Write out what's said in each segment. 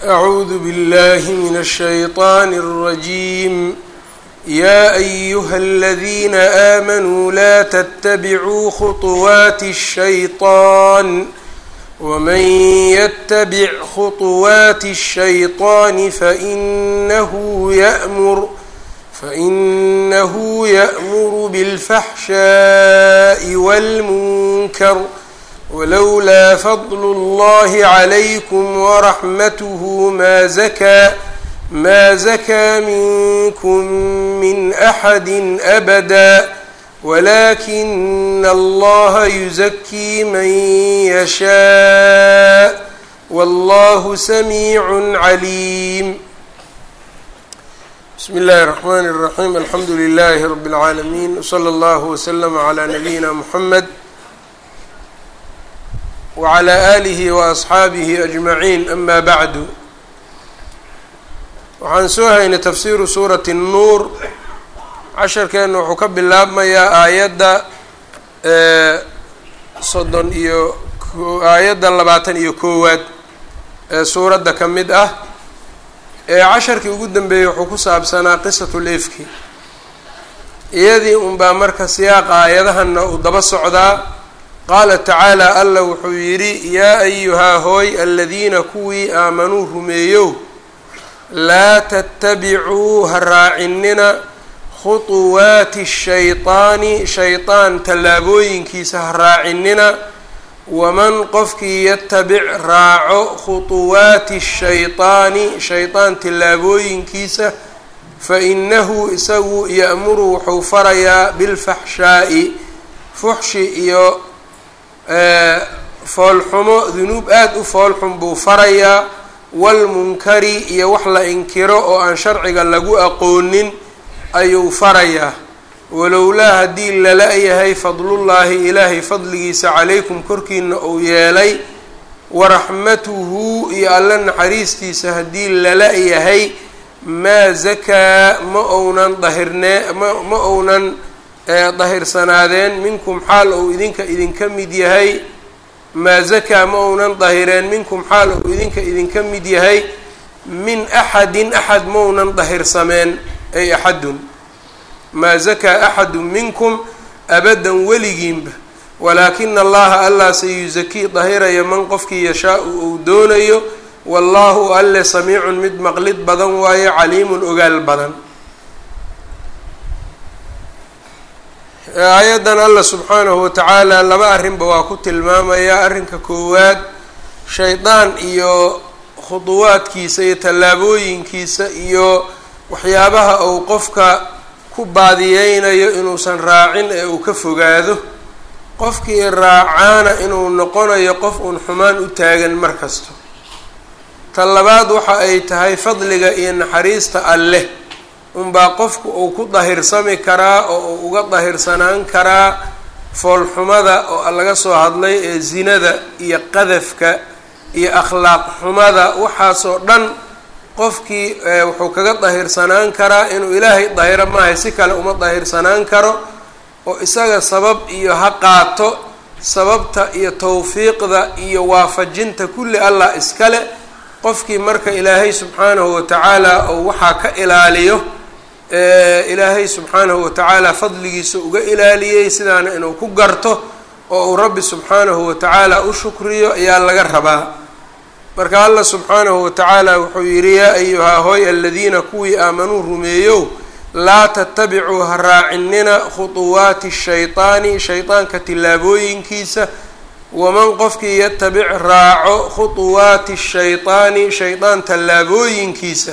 أعوذ بالله من الشيطان الرجيم يا أيها الذين آمنوا لا تتبعوا خطوات الشيطان ومن يتبع خطوات الشيطان فإنه يأمر فإنه يأمر بالفحشاء والمنكر ولولا فضل الله عليكم ورحمته ما زكى ما زكى منكم من أحد أبدا ولكن الله يزكي من يشاء والله سميع عليم بسم الله الرحمن الرحيم الحمد لله رب العالمين وصلى الله وسلم على نبينا محمد وعلى آله وأصxaabihi أجمعين أma bعd waxaan soo haynay tafsiru suuraةi الnuur casharkeena wuxuu ka bilaabmayaa aayadda soddon iyo aayadda labaatan iyo koowaad ee suuradda ka mid ah ee casharkii ugu dambeeyey wuxuu ku saabsanaa qisatu lefki iyadii unbaa marka siyaaqa aayadahana uu daba socdaa qaala tacaala alla wuxuu yidhi yaa ayuhaa hooy aladiina kuwii aamanuu rumeeyow laa tattabicuu ha raacinina khuطuwaati shayطaani shayطaan tallaabooyinkiisa ha raacinina waman qofkii yatabic raaco khuطuwaati shayطaani shayطaan tallaabooyinkiisa fainahu isagu ya'muru wuxuu farayaa bilfaxshaa'i fuxshi iyo foolxumo dunuub aada u foolxun buu farayaa walmunkari iyo wax la inkiro oo aan sharciga lagu aqoonin ayuu farayaa walowlaa haddii lala-yahay fadlullaahi ilaahay fadligiisa calaykum korkiina uu yeelay waraxmatuhu iyo alla naxariistiisa haddii lala-yahay maa zakaa ma ounan dahirnee ma ma ounan dahirsanaadeen minkum xaal ou idinka idinka mid yahay maa zakaa ma ounan dahireen minkum xaal ou idinka idinka mid yahay min axadin axad maunan dahirsameen ay axadun maa zakaa axadu minkum abadan weligiinba walaakina allaha allah sayusakii dahiraya man qofkii yashaa-u ou doonayo wallaahu alle samiicun mid maqlid badan waaye caliimun ogaal badan aayaddan allah subxaanahu watacaala laba arrinba waa ku tilmaamayaa arrinka koowaad shaydaan iyo khuduwaadkiisa iyo tallaabooyinkiisa iyo waxyaabaha uu qofka ku baadiyeynayo inuusan raacin ee uu ka fogaado qofkii raacaana inuu noqonayo qof uun xumaan u taagan mar kasto ta labaad waxa ay tahay fadliga iyo naxariista alleh unbaa qofku uu ku dahirsami karaa oo uu uga dahirsanaan karaa foolxumada oo laga soo hadlay ee zinada iyo qadafka iyo akhlaaq xumada waxaasoo dhan qofkii wuxuu kaga dahirsanaan karaa inuu ilaahay dahiro maahay si kale uma dahirsanaan karo oo isaga sabab iyo ha qaato sababta iyo tawfiiqda iyo waafajinta kulli allah iskale qofkii marka ilaahay subxaanahu watacaala ou waxaa ka ilaaliyo ilaahay subxaanahu watacaala fadligiisa uga ilaaliyey sidaana inuu ku garto oo uu rabbi subxaanahu watacaala u shukriyo ayaa laga rabaa marka allah subxaanahu watacaala wuxuu yidhi yaa ayuhaa hooy aladiina kuwii aamanuu rumeeyow laa tatabicuu ha raacinina khuطuwaati shayطaani shayطaanka tillaabooyinkiisa waman qofkii yatabic raaco khuطuwaati shayطaani shayطaan tallaabooyinkiisa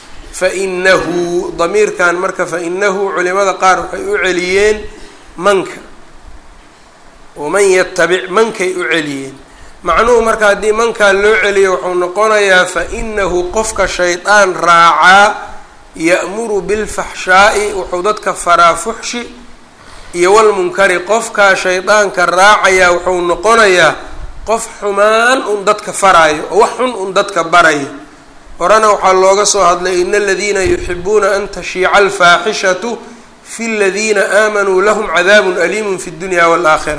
fainahu damiirkan marka fainahu culimada qaar waxay u celiyeen manka waman yatabic mankay u celiyeen macnuhu marka haddii mankaa loo celiyo wuxuu noqonayaa fainahu qofka shaydaan raacaa ya'muru bilfaxshaa'i wuxuu dadka faraa fuxshi iyo walmunkari qofkaa shaydaanka raacayaa wuxuu noqonayaa qof xumaan un dadka faraayo oo wax xun un dadka barayo horena waxaa looga soo hadlay ina aladiina yuxibuuna an tashiica alfaaxishatu fi ladiina aamanuu lahum cadaabun aliimun fi dunya waalaakhira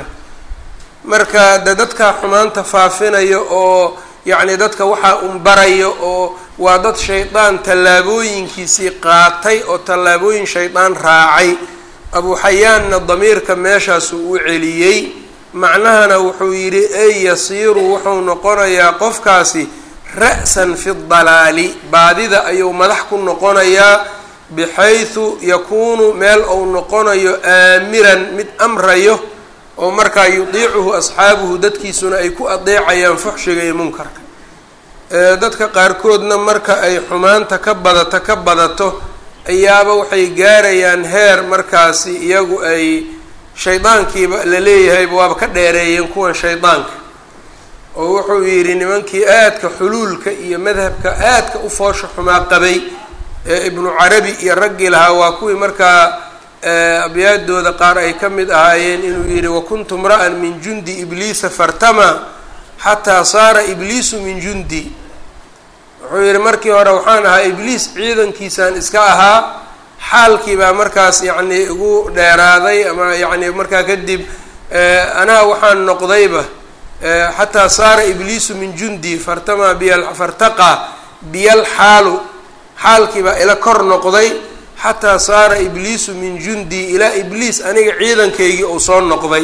marka de dadka xumaanta faafinayo oo yacni dadka waxaa un barayo oo waa dad shaydaan tallaabooyinkiisii qaatay oo tallaabooyin shaydaan raacay abu xayaanna damiirka meeshaasuu u celiyey macnahana wuxuu yidhi ey yasiiru wuxuu noqonayaa qofkaasi ra-san fi dalaali baadida ayuu madax ku noqonayaa bixaysu yakuunu meel uu noqonayo aamiran mid amrayo oo markaa yudiicuhu asxaabuhu dadkiisuna ay ku adeecayaan fuxshiga iyo munkarka dadka qaarkoodna marka ay xumaanta ka badato ka badato ayaaba waxay gaarayaan heer markaasi iyagu ay shaydaankiiba la leeyahayba waaba ka dheereeyeen kuwan shaydaanka oo wuxuu yidhi nimankii aadka xuluulka iyo madhabka aadka u foosha xumaa qabay ee ibnu carabi iyo raggii lahaa waa kuwii markaa abyaadooda qaar ay ka mid ahaayeen inuu yidhi wakuntu mra'an min jundi ibliisa fartama xataa saara ibliisu min jundi wuxuu yidhi markii hore waxaan ahaa ibliis ciidankiisaan iska ahaa xaalkii baa markaas yacni igu dheeraaday ama yacni markaa kadib anaa waxaan noqdayba xataa saara ibliisu min jundi fartama biya fartaqa biyal xaalu xaalkii baa ila kor noqday xataa saara ibliisu min jundi ilaa ibliis aniga ciidankaygii uu soo noqday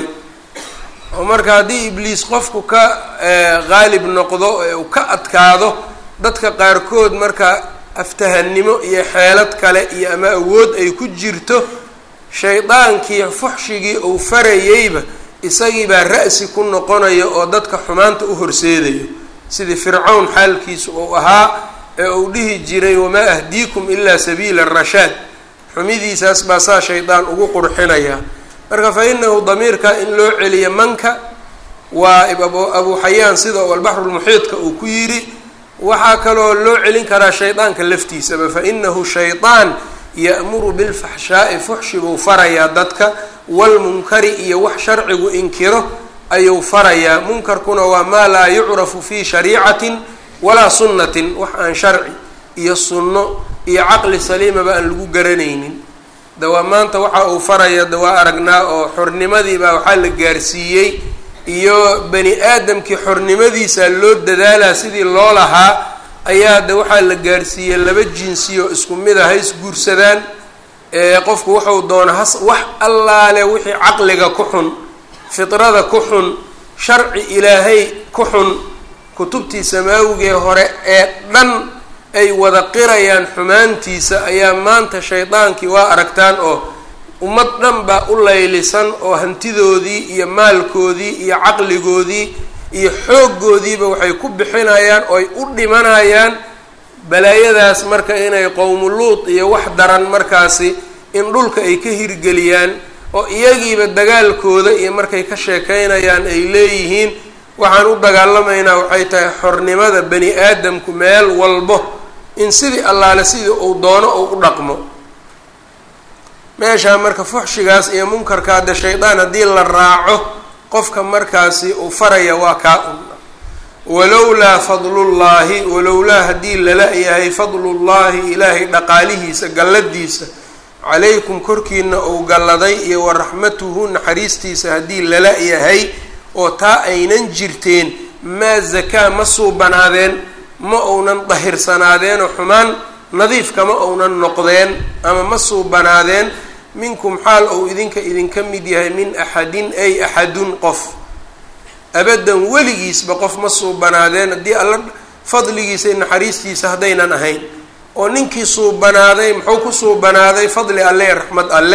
oo marka haddii ibliis qofku ka qaalib noqdo ee uu ka adkaado dadka qaarkood marka aftahannimo iyo xeelad kale iyo ama awood ay ku jirto shaydaankii fuxshigii uu farayeyba isagii baa ra-si ku noqonayo oo dadka xumaanta u horseedayo sidii fircawn xaalkiisu uu ahaa ee uu dhihi jiray wamaa ahdiikum ilaa sabiila rashaad xumidiisaas baa saa shaydaan ugu qurxinaya marka fa inahu damiirka in loo celiyo manka waa abu xayaan sida uu albaxrulmuxiidka uu ku yidhi waxaa kaloo loo celin karaa shaydaanka laftiisaba fa inahu shaydaan ya'muru bilfaxshaa'i fuxshi buu farayaa dadka walmunkari iyo wax sharcigu inkiro ayuu farayaa munkarkuna waa maa laa yucrafu fii shariicatin walaa sunnatin wax aan sharci iyo sunno iyo caqli saliimaba aan lagu garanaynin dawaa maanta waxa uu faraya de waa aragnaa oo xornimadiibaa waxaa la gaarsiiyey iyo bani aadamkii xornimadiisa loo dadaalaa sidii loo lahaa ayaa de waxaa la gaarsiiyey laba jinsiyo isku mid a hays guursadaan qofku wuxuu doona has wax allaale wixii caqliga ku xun fidrada ku xun sharci ilaahay ku xun kutubtii samaawigee hore ee dhan ay wada qirayaan xumaantiisa ayaa maanta shaydaankii waa aragtaan oo ummad dhan baa u laylisan oo hantidoodii iyo maalkoodii iyo caqligoodii iyo xooggoodiiba waxay ku bixinayaan oo ay u dhimanayaan balaayadaas marka inay qowmuluud iyo wax daran markaasi in dhulka ay ka hirgeliyaan oo iyagiiba dagaalkooda iyo markay ka sheekaynayaan ay leeyihiin waxaan u dagaalamaynaa waxay tahay xornimada bani aadamku meel walbo in sidii allaale sidii uu doono uu u dhaqmo meeshaa marka fuxshigaas iyo munkarka hadde shaydaan haddii la raaco qofka markaasi uu faraya waa kaa un walowlaa fadlullaahi walowlaa haddii lala yahay fadlullaahi ilaahay dhaqaalihiisa galladiisa calaykum korkiina uu galladay iyo wa raxmatuhu naxariistiisa haddii lala yahay oo taa aynan jirteen maa zakaa ma suubanaadeen ma uunan dahirsanaadeenoo xumaan nadiif kama uunan noqdeen ama ma suubanaadeen minkum xaal ou idinka idinka mid yahay min axadin ay axadun qof abadan weligiisba qof ma suubanaadeen haddii alla fadligiisa iyo naxariistiisa haddaynan ahayn oo ninkii suubanaaday muxuu ku suubanaaday fadli alle ee raxmad alle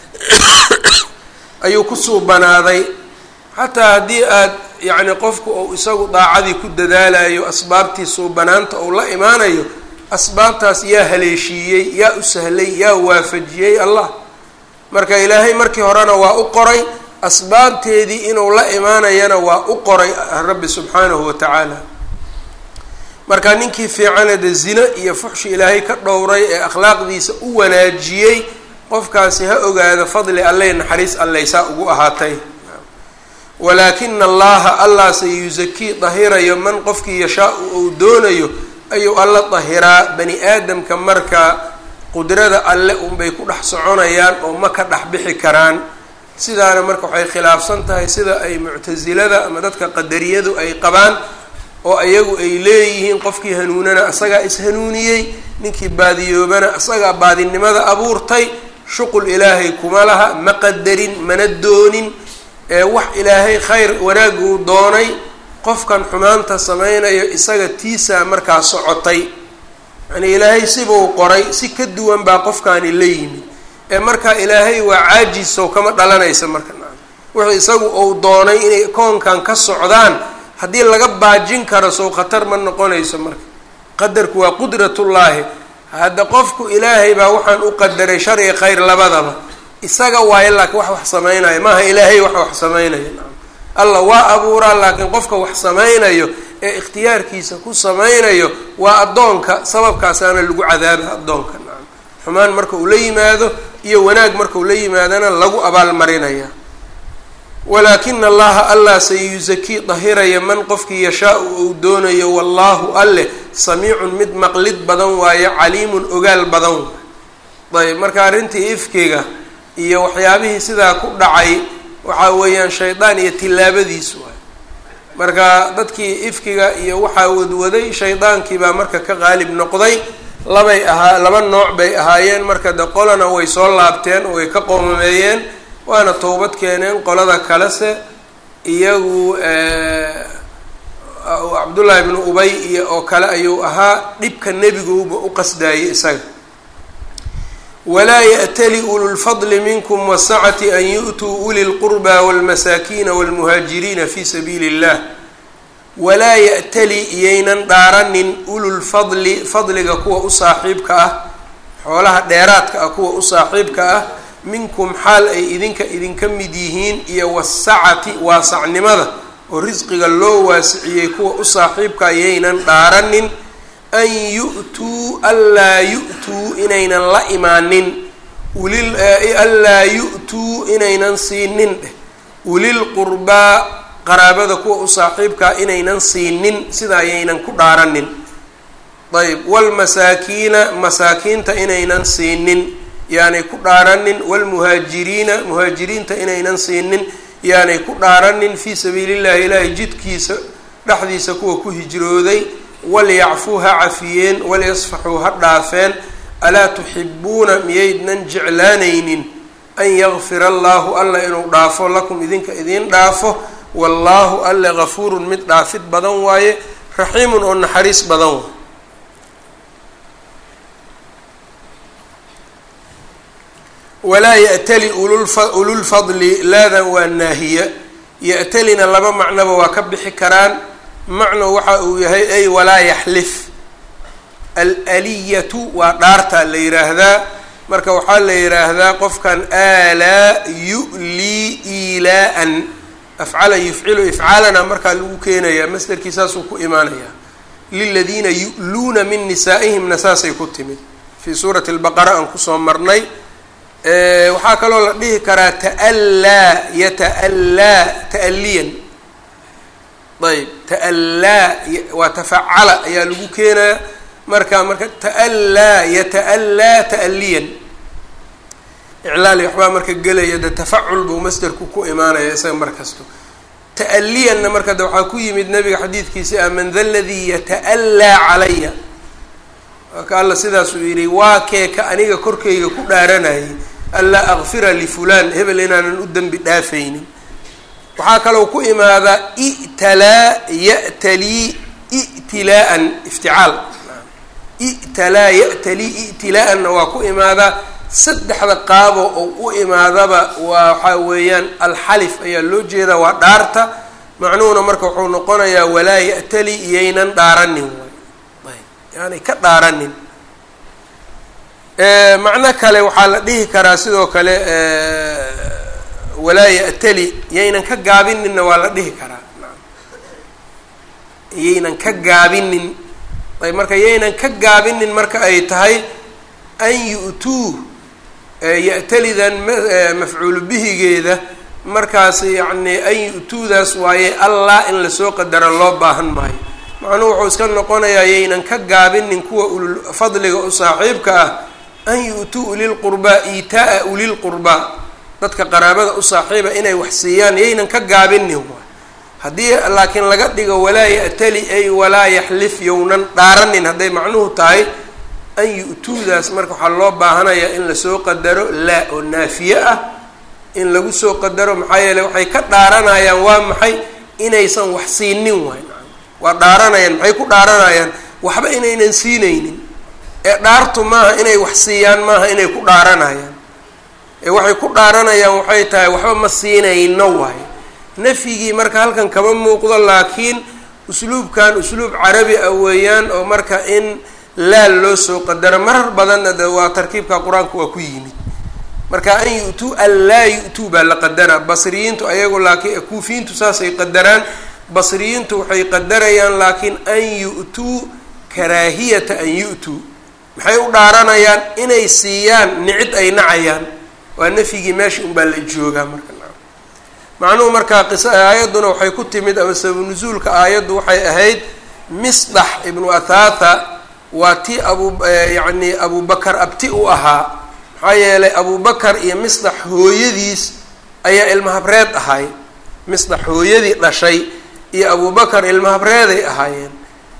ayuu ku suubanaaday xataa haddii aad yacni qofku uu isagu daacadii ku dadaalayo asbaabtii suubanaanta uu la imaanayo asbaabtaas yaa haleeshiiyey yaa u sahlay yaa waafajiyey allah marka ilaahay markii horena waa u qoray asbaabteedii inuu la imaanayana waa u qoray rabbi subxaanahu wa tacaala marka ninkii fiicane de zino iyo fuxshi ilaahay ka dhowray ee akhlaaqdiisa u wanaajiyey qofkaasi ha ogaado fadli alleh naxariis alleysaa ugu ahaatay walaakina allaha allah se yusakii dahirayo man qofkii yashaa-u uu doonayo ayuu alla dahiraa bani aadamka marka qudrada alle unbay ku dhex soconayaan oo ma ka dhex bixi karaan sidaana marka waxay khilaafsan tahay sida ay muctasilada ama dadka qadariyadu ay qabaan oo iyagu ay leeyihiin qofkii hanuunana isagaa is-hanuuniyey ninkii baadiyoobana isagaa baadinimada abuurtay shuqul ilaahay kuma laha ma qadarin mana doonin wax ilaahay khayr wanaaguu doonay qofkan xumaanta sameynayo isaga tiisaa markaa socotay yani ilaahay sibuu qoray si ka duwan baa qofkaani la yimid ee markaa ilaahay waa caajisow kama dhalanaysa marka wuxuu isagu uu doonay inay koonkan ka socdaan haddii laga baajin karo sow khatar ma noqonayso marka qadarku waa qudratullaahi hadda qofku ilaahay baa waxaan u qadaray shar iyo khayr labadaba isaga waayo laakiin wax wax sameynaya maaha ilaahay wax wax sameynaya allah waa abuuraa laakiin qofka wax sameynayo ee ikhtiyaarkiisa ku sameynayo waa addoonka sababkaasaana lagu cadaaba addoonka nacam xumaan marka uu la yimaado iyo wanaag marka uu la yimaadona lagu abaalmarinaya walaakina allaha allah sayusakii dahiraya man qofkii yashaa-u uu doonayo wallaahu alleh samiicun mid maqlid badan waayo caliimun ogaal badan ayb marka arrintii ifkiga iyo waxyaabihii sidaa ku dhacay waxaa weeyaan shaydaan iyo tillaabadiis waay marka dadkii ifkiga iyo waxaa wadwaday shaydaankii baa marka ka qaalib noqday labay ahaa laba nooc bay ahaayeen marka de qolana way soo laabteen oo way ka qoomameeyeen waana towbad keeneen qolada kalese iyagu cabdullaahi bnu ubay iyo oo kale ayuu ahaa dhibka nebiguuba u qasdaayay isaga walaa ya'tali ululfadli minkum wasacati an yu'tuu uli lqurba walmasaakiina walmuhaajiriina fi sabiili illah walaa ya'tali iyaynan dhaaranin ululfadli fadliga kuwa u saaxiibka ah xoolaha dheeraadka ah kuwa u saaxiibka ah minkum xaal ay idinka idinka mid yihiin iyo wasacati waasacnimada oo risqiga loo waasiciyey kuwa u saaxiibka ayaynan dhaaranin an yu'tuu anlaa yu'tuu inaynan la imaanin ulil anlaa yu'tuu inaynan siinin dheh ulil qurbaa qaraabada kuwa u saaxiibkaa inaynan siinin sida ayaynan ku dhaaranin ayb waalmasaakiina masaakiinta inaynan siinin yaanay ku dhaaranin waalmuhaajiriina muhaajiriinta inaynan siinin yaanay ku dhaaranin fii sabiili llahi ilaahay jidkiisa dhexdiisa kuwa ku hijrooday walyacfuu ha cafiyeen walyasfaxuu ha dhaafeen alaa tuxibuuna miyaydnan jeclaanaynin an yakfira allaahu alla inuu dhaafo lakum idinka idiin dhaafo wallaahu alle gafuurun mid dhaafid badan waaye raxiimun oo naxariis badan waaye walaa ya'tali ululfadli laadan waa naahiya ya'talina laba macnoba waa ka bixi karaan macno waxa uu yahay ay walaa yaxlif alaaliyatu waa dhaartaa la yiraahdaa marka waxaa la yiraahdaa qofkan aalaa yu'lii iilaa-an afcala yufcilu ifcaalana markaa lagu keenayaa masderkii saasuu ku imaanayaa liladiina yu'luuna min nisaa'ihimna saasay ku timid fii suurati albaqara aan kusoo marnay waxaa kaloo la dhihi karaa ta'allaa yata'allaa ta'aliyan ayb ta'allaa waa tafacala ayaa lagu keenaya marka marka ta'allaa yata'allaa ta'aliyan iclaali waxbaa marka gelaya de tafacul buu masderku ku imaanaya isaga mar kasto ta'aliyanna marka de waxaa ku yimid nabiga xadiidkiisi ah man da ladii yata'allaa calaya ka alla sidaasuu yidhi waa keeka aniga korkayga ku dhaaranayay anlaa akfira lifulaan hebel inaanan u dembi dhaafaynin waxaa kaloo ku imaadaa i'talaa ya'talii i'tilaa'an ifticaal i'talaa ya'talii i'tilaa'anna waa ku imaadaa saddexda qaabo oo u imaadaba waa waxaa weeyaan alxalif ayaa loo jeedaa waa dhaarta macnuhuna marka wuxuu noqonayaa walaa ya'tali iyaynan dhaaranin waay yaani ka dhaaranin macno kale waxaa la dhihi karaa sidoo kale walaa ya'tali yaynan ka gaabininna waa la dhihi karaa yaynan ka gaabinin ayb marka yaynan ka gaabinin marka ay tahay an yu'tuu ya'talidan mafcuulu bihigeeda markaas yacni an yu-tuudaas waaye allah in lasoo qadara loo baahan maayo macnuhu wuxuu iska noqonayaa yaynan ka gaabinin kuwa ulul fadliga u saaxiibka ah an yu-tuu ulilqurbaa iitaa-a ulilqurbaa dadka qaraabada u saaxiiba inay wax siiyaan yaynan ka gaabinin waay haddii laakiin laga dhigo walaa ya'tali ay walaa yaxlif yownan dhaaranin hadday macnuhu tahay an yu-tuudaas marka waxaa loo baahanayaa in lasoo qadaro laa oo naafiye ah in lagu soo qadaro maxaa yeeley waxay ka dhaaranayaan waa maxay inaysan wax siinin waay waa dhaaranayaan maxay ku dhaaranayaan waxba inaynan siinaynin ee dhaartu maaha inay wax siiyaan maaha inay ku dhaaranayaan ee waxay ku dhaaranayaan waxay tahay waxba ma siinayno waay nafyigii marka halkan kama muuqdo laakiin usluubkan usluub carabi ah weeyaan oo marka in laal loo soo qadaro marar badanna de waa tarkiibka qur-aanka waa ku yimid marka an yu-tuu an laa yu-tuu baa la qadaraa basriyiintu ayagu laakiin kuufiyiintu saasay qadaraan basriyiintu waxay qadarayaan laakiin an yu-tuu karaahiyata an yu-tuu maxay u dhaaranayaan inay siiyaan nicid ay nacayaan waa nafyigii meesha unbaa la joogaa marka macnuhu markaa qisa aayadduna waxay ku timid ama sababu nusuulka aayaddu waxay ahayd misdax ibnu athatha waa tii abu yacni abubakar abti u ahaa maxaa yeelay abubakar iyo misdax hooyadiis ayaa ilmahabreed ahay misdax hooyadii dhashay iyo abubakar ilmahabreeday ahaayeen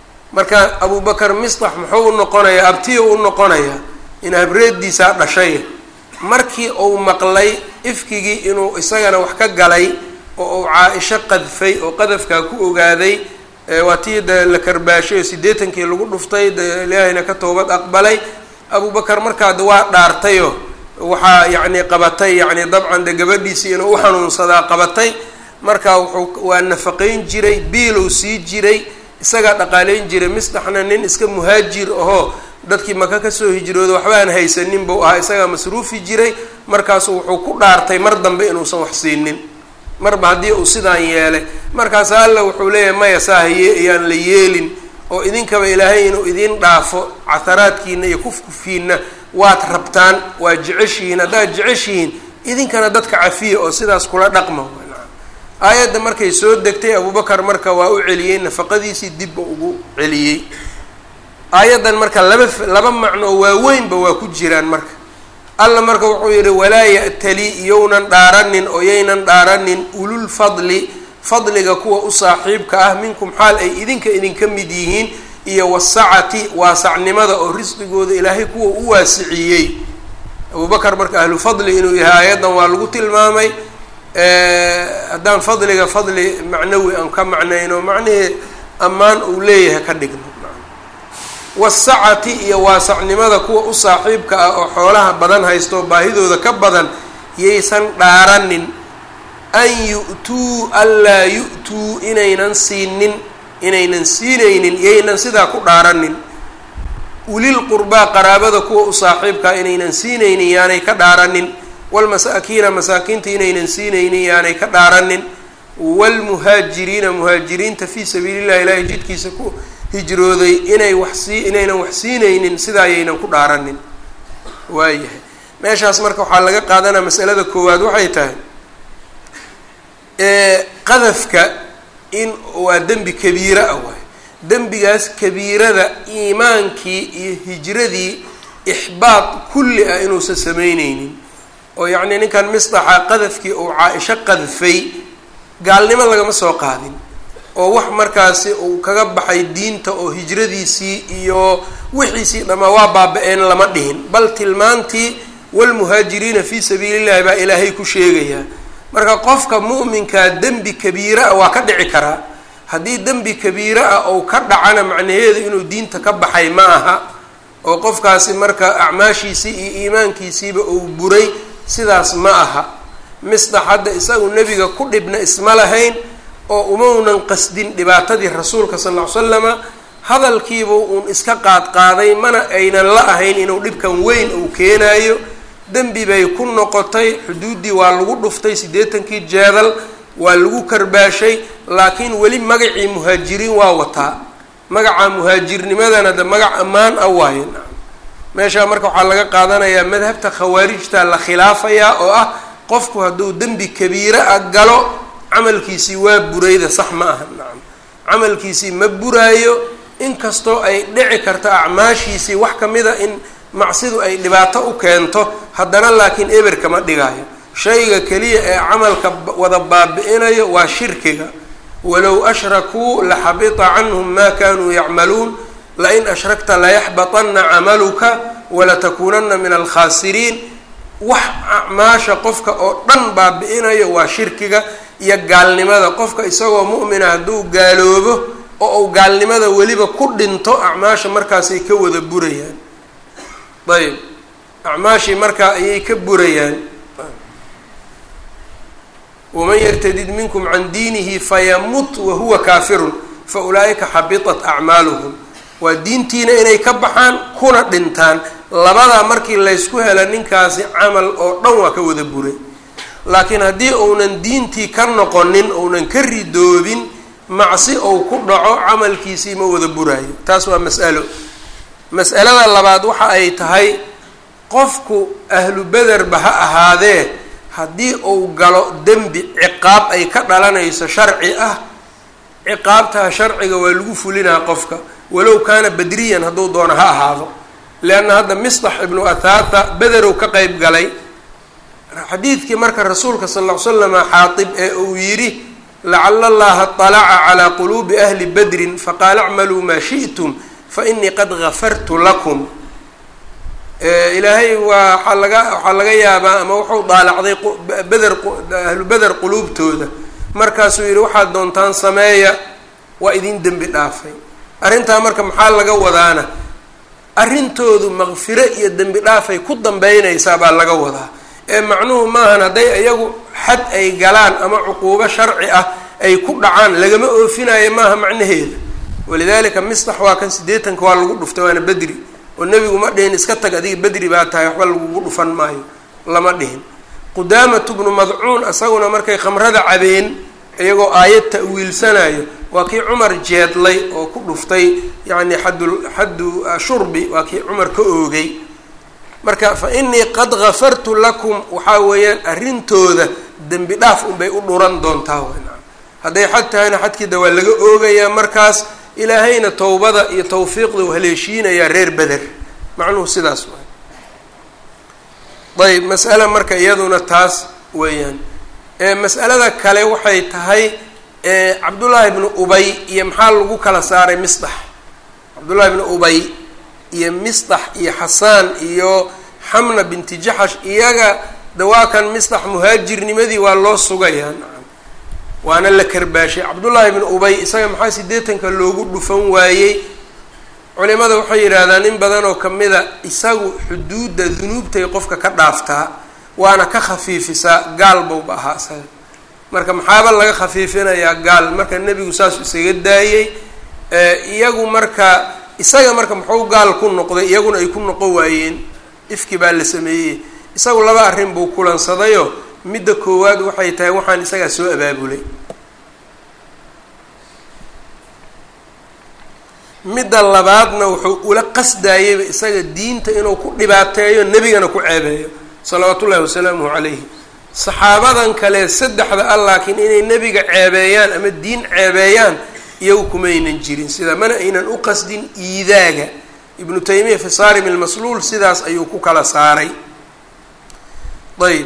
marka abubakar misdax muxuu u noqonayaa abtiyo u noqonayaa in habreediisaa dhashay markii uu maqlay ifkigii inuu isagana wax ka galay oo uu caa-isho qadfay oo qadafkaa ku ogaaday waa tii de la karbaashay oo siddeetankii lagu dhuftay de ilaahayna ka toobad aqbalay abubakar markaad waa dhaartayo waxaa yacni qabatay yacni dabcan de gabadhiisii inuu u xanuunsadaa qabatay marka wuxuu waa nafaqayn jiray biilow sii jiray isagaa dhaqaaleyn jiray misdaxna nin iska muhaajir ahoo dadkii maka kasoo hijrooda waxba aan haysanin buu ahaa isagaa masruufi jiray markaasu wuxuu ku dhaartay mar dambe inuusan wax siinin marba haddii uu sidaan yeelay markaas alla wuxuu leeyahay maya saahaye ayaan la yeelin oo idinkaba ilaahay inuu idiin dhaafo cataraadkiina iyo kufkufiina waad rabtaan waa jeceshihiin haddaad jeceshihiin idinkana dadka cafiya oo sidaas kula dhaqma aayadda markay soo degtay abubakar marka waa u celiyey nafaqadiisii dibba ugu celiyey aayaddan marka laba laba macnoo waaweynba waa ku jiraan marka alla marka wuxuu yidhi walaa ya'tali yownan dhaaranin oo yaynan dhaaranin ulul fadli fadliga kuwa u saaxiibka ah minkum xaal ay idinka idinka mid yihiin iyo wasacati waasacnimada oo risqigooda ilaahay kuwa u waasiciyey abubakar marka ahlu fadli inuu yahay aayaddan waa lagu tilmaamay haddaan fadliga fadli macnawi aan ka macnayno macnihii ammaan uu leeyahay ka dhigno wasacati iyo waasacnimada kuwa u saaxiibka ah oo xoolaha badan haysto baahidooda ka badan yaysan dhaaranin an yu-tuu anlaa yu-tuu inaynan siinin inaynan siinaynin yaynan sidaa ku dhaaranin ulil qurbaa qaraabada kuwa u saaxiibkaa inaynan siinaynin yaanay ka dhaaranin walmasaakiina masaakiinta inaynan siinaynin yaanay ka dhaaranin waalmuhaajiriina muhaajiriinta fii sabiili llahi ilaahay jidkiisa ku hijrooday inay wax sii inaynan wax siinaynin sidaa ayaynan ku dhaaranin waayahay meeshaas marka waxaa laga qaadanaa masalada koowaad waxay tahay qadafka in waa dembi kabiira ah waay dembigaas kabiirada iimaankii iyo hijradii ixbaad kulli ah inuusan samayneynin oo yacnii ninkan misdaxa qadafkii uu caa-isho qadfay gaalnimo lagama soo qaadin oo wax markaasi uu kaga baxay diinta oo hijradiisii iyo wixiisii dhammaa waa baaba-een lama dhihin bal tilmaantii walmuhaajiriina fii sabiili llahi baa ilaahay ku sheegayaa marka qofka mu'minkaa dembi kabiira ah waa ka dhici karaa haddii dembi kabiira ah ou ka dhacana macnaheedu inuu diinta ka baxay ma aha oo qofkaasi marka acmaashiisii iyo iimaankiisiiba uu buray sidaas ma aha misdax hadda isagu nebiga ku dhibna isma lahayn oo umaunan qasdin dhibaatadii rasuulka sal ll ly slama hadalkiiba uun iska qaadqaaday mana aynan la ahayn inuu dhibkan weyn uu keenayo dembi bay ku noqotay xuduuddii waa lagu dhuftay siddeetankii jeedal waa lagu karbaashay laakiin weli magacii muhaajiriin waa wataa magaca muhaajirnimadana de magac ammaan ah waaye meeshaa marka waxaa laga qaadanayaa madhabta khawaarijta la khilaafayaa oo ah qofku hadduu dembi kabiira ah galo camalkiisii waa burayda sax ma aha nacam camalkiisii ma buraayo inkastoo ay dhici karto acmaashiisii wax kamida in macsidu ay dhibaato u keento haddana laakiin eber kama dhigaayo shayga keliya ee camalka wada baabi-inayo waa shirkiga walow ashrakuu laxabita canhum ma kanuu yacmaluun lain ashrakta layaxbaطana camaluka walatakuunana min alkhaasiriin wax acmaasha qofka oo dhan baabi-inayo waa shirkiga iyo gaalnimada qofka isagoo mu'mina hadduu gaaloobo oo uu gaalnimada weliba ku dhinto acmaasha markaasay ka wada burayaan ayb acmaashii markaa ayay ka burayaan waman yartadid minkum can diinihi fayamut wahuwa kaafirun fa ulaa'ika xabitat acmaaluhum waa diintiina inay ka baxaan kuna dhintaan labadaa markii laysku hela ninkaasi camal oo dhan waa ka wada buray laakiin haddii uunan diintii ka noqonin uunan ka ridoobin macsi ou ku dhaco camalkiisii ma wada buraayo taas waa mas'alo mas'alada labaad waxa ay tahay qofku ahlu bederba ha ahaadee haddii uu galo dembi ciqaab ay ka dhalanayso sharci ah ciqaabtaa sharciga waa lagu fulinaa qofka walow kaana badriyan hadduu doono ha ahaado leanna hadda misdax ibnu athaatha bederow ka qeyb galay xadiidkii marka rasuulka sal ll ly slama xaatib ee uu yidhi lacala allaha طalaca calaa quluubi ahli badrin faqaala acmaluu maa shi'tum fainii qad gafartu lakum ilaahay waa waxaa laga waxaa laga yaabaa ama wuxuu daalacday beder ahlu beder quluubtooda markaasuu yidhi waxaad doontaan sameeya waa idin dembi dhaafay arrintaa marka maxaa laga wadaana arrintoodu maqfiro iyo dembi dhaafay ku dambeynaysaa baa laga wadaa ee macnuhu maahan hadday iyagu xad ay galaan ama cuquubo sharci ah ay ku dhacaan lagama oofinayo maaha macnaheeda walidaalika mistax waa kan siddeetanka waa lagu dhuftay waana bedri oo nebigu ma dhihin iska tag adiga bedri baa tahay waxba lagugu dhufan maayo lama dhihin qudaamatu bnu madcuun isaguna markay khamrada cabeen iyagoo aayad ta'wiilsanayo waa kii cumar jeedlay oo ku dhuftay yacni xaddu xaddu shurbi waa kii cumar ka oogay marka fa inii qad gafartu lakum waxaa weeyaan arrintooda dembi dhaaf unbay u dhuran doontaa wnaa hadday xad tahayna xadkiida waa laga oogayaa markaas ilaahayna towbada iyo tawfiiqda u haleeshiinayaa reer beder macnuhu sidaas waay ayb mas'ale marka iyaduna taas weeyaan mas'alada kale waxay tahay cabdullaahi bnu ubay iyo maxaa lagu kala saaray misdax cabdullaahi bnu ubay iyo misdax iyo xasaan iyo xamna binti jaxash iyaga dawaakan misdax muhaajirnimadii waa loo sugayaa nacam waana la karbaashay cabdullaahi bnu ubay isaga maxaa siddeetanka loogu dhufan waayey culimada waxay yidhaahdaan in badan oo kamida isagu xuduudda dunuubtay qofka ka dhaaftaa waana ka khafiifisaa gaal bowba ahaa isaga marka maxaaba laga khafiifinayaa gaal marka nebigu saas isaga daayey iyagu marka isaga marka muxuu gaal ku noqday iyaguna ay ku noqon waayeen ifki baa la sameeyey isagu laba arrin buu kulansadayo midda koowaad waxay tahay waxaan isagaa soo abaabulay midda labaadna wuxuu ula qasdaayeyba isaga diinta inuu ku dhibaateeyo nebigana ku ceebeeyo salawaatu ullahi wasalaamuhu calayhi saxaabadan kale saddexda ah laakiin inay nebiga ceebeeyaan ama diin ceebeeyaan iyagu kumaynan jirin sida mana aynan u qasdin iidaaga ibnu taymiya fi saarim ilmasluul sidaas ayuu ku kala saaray ayb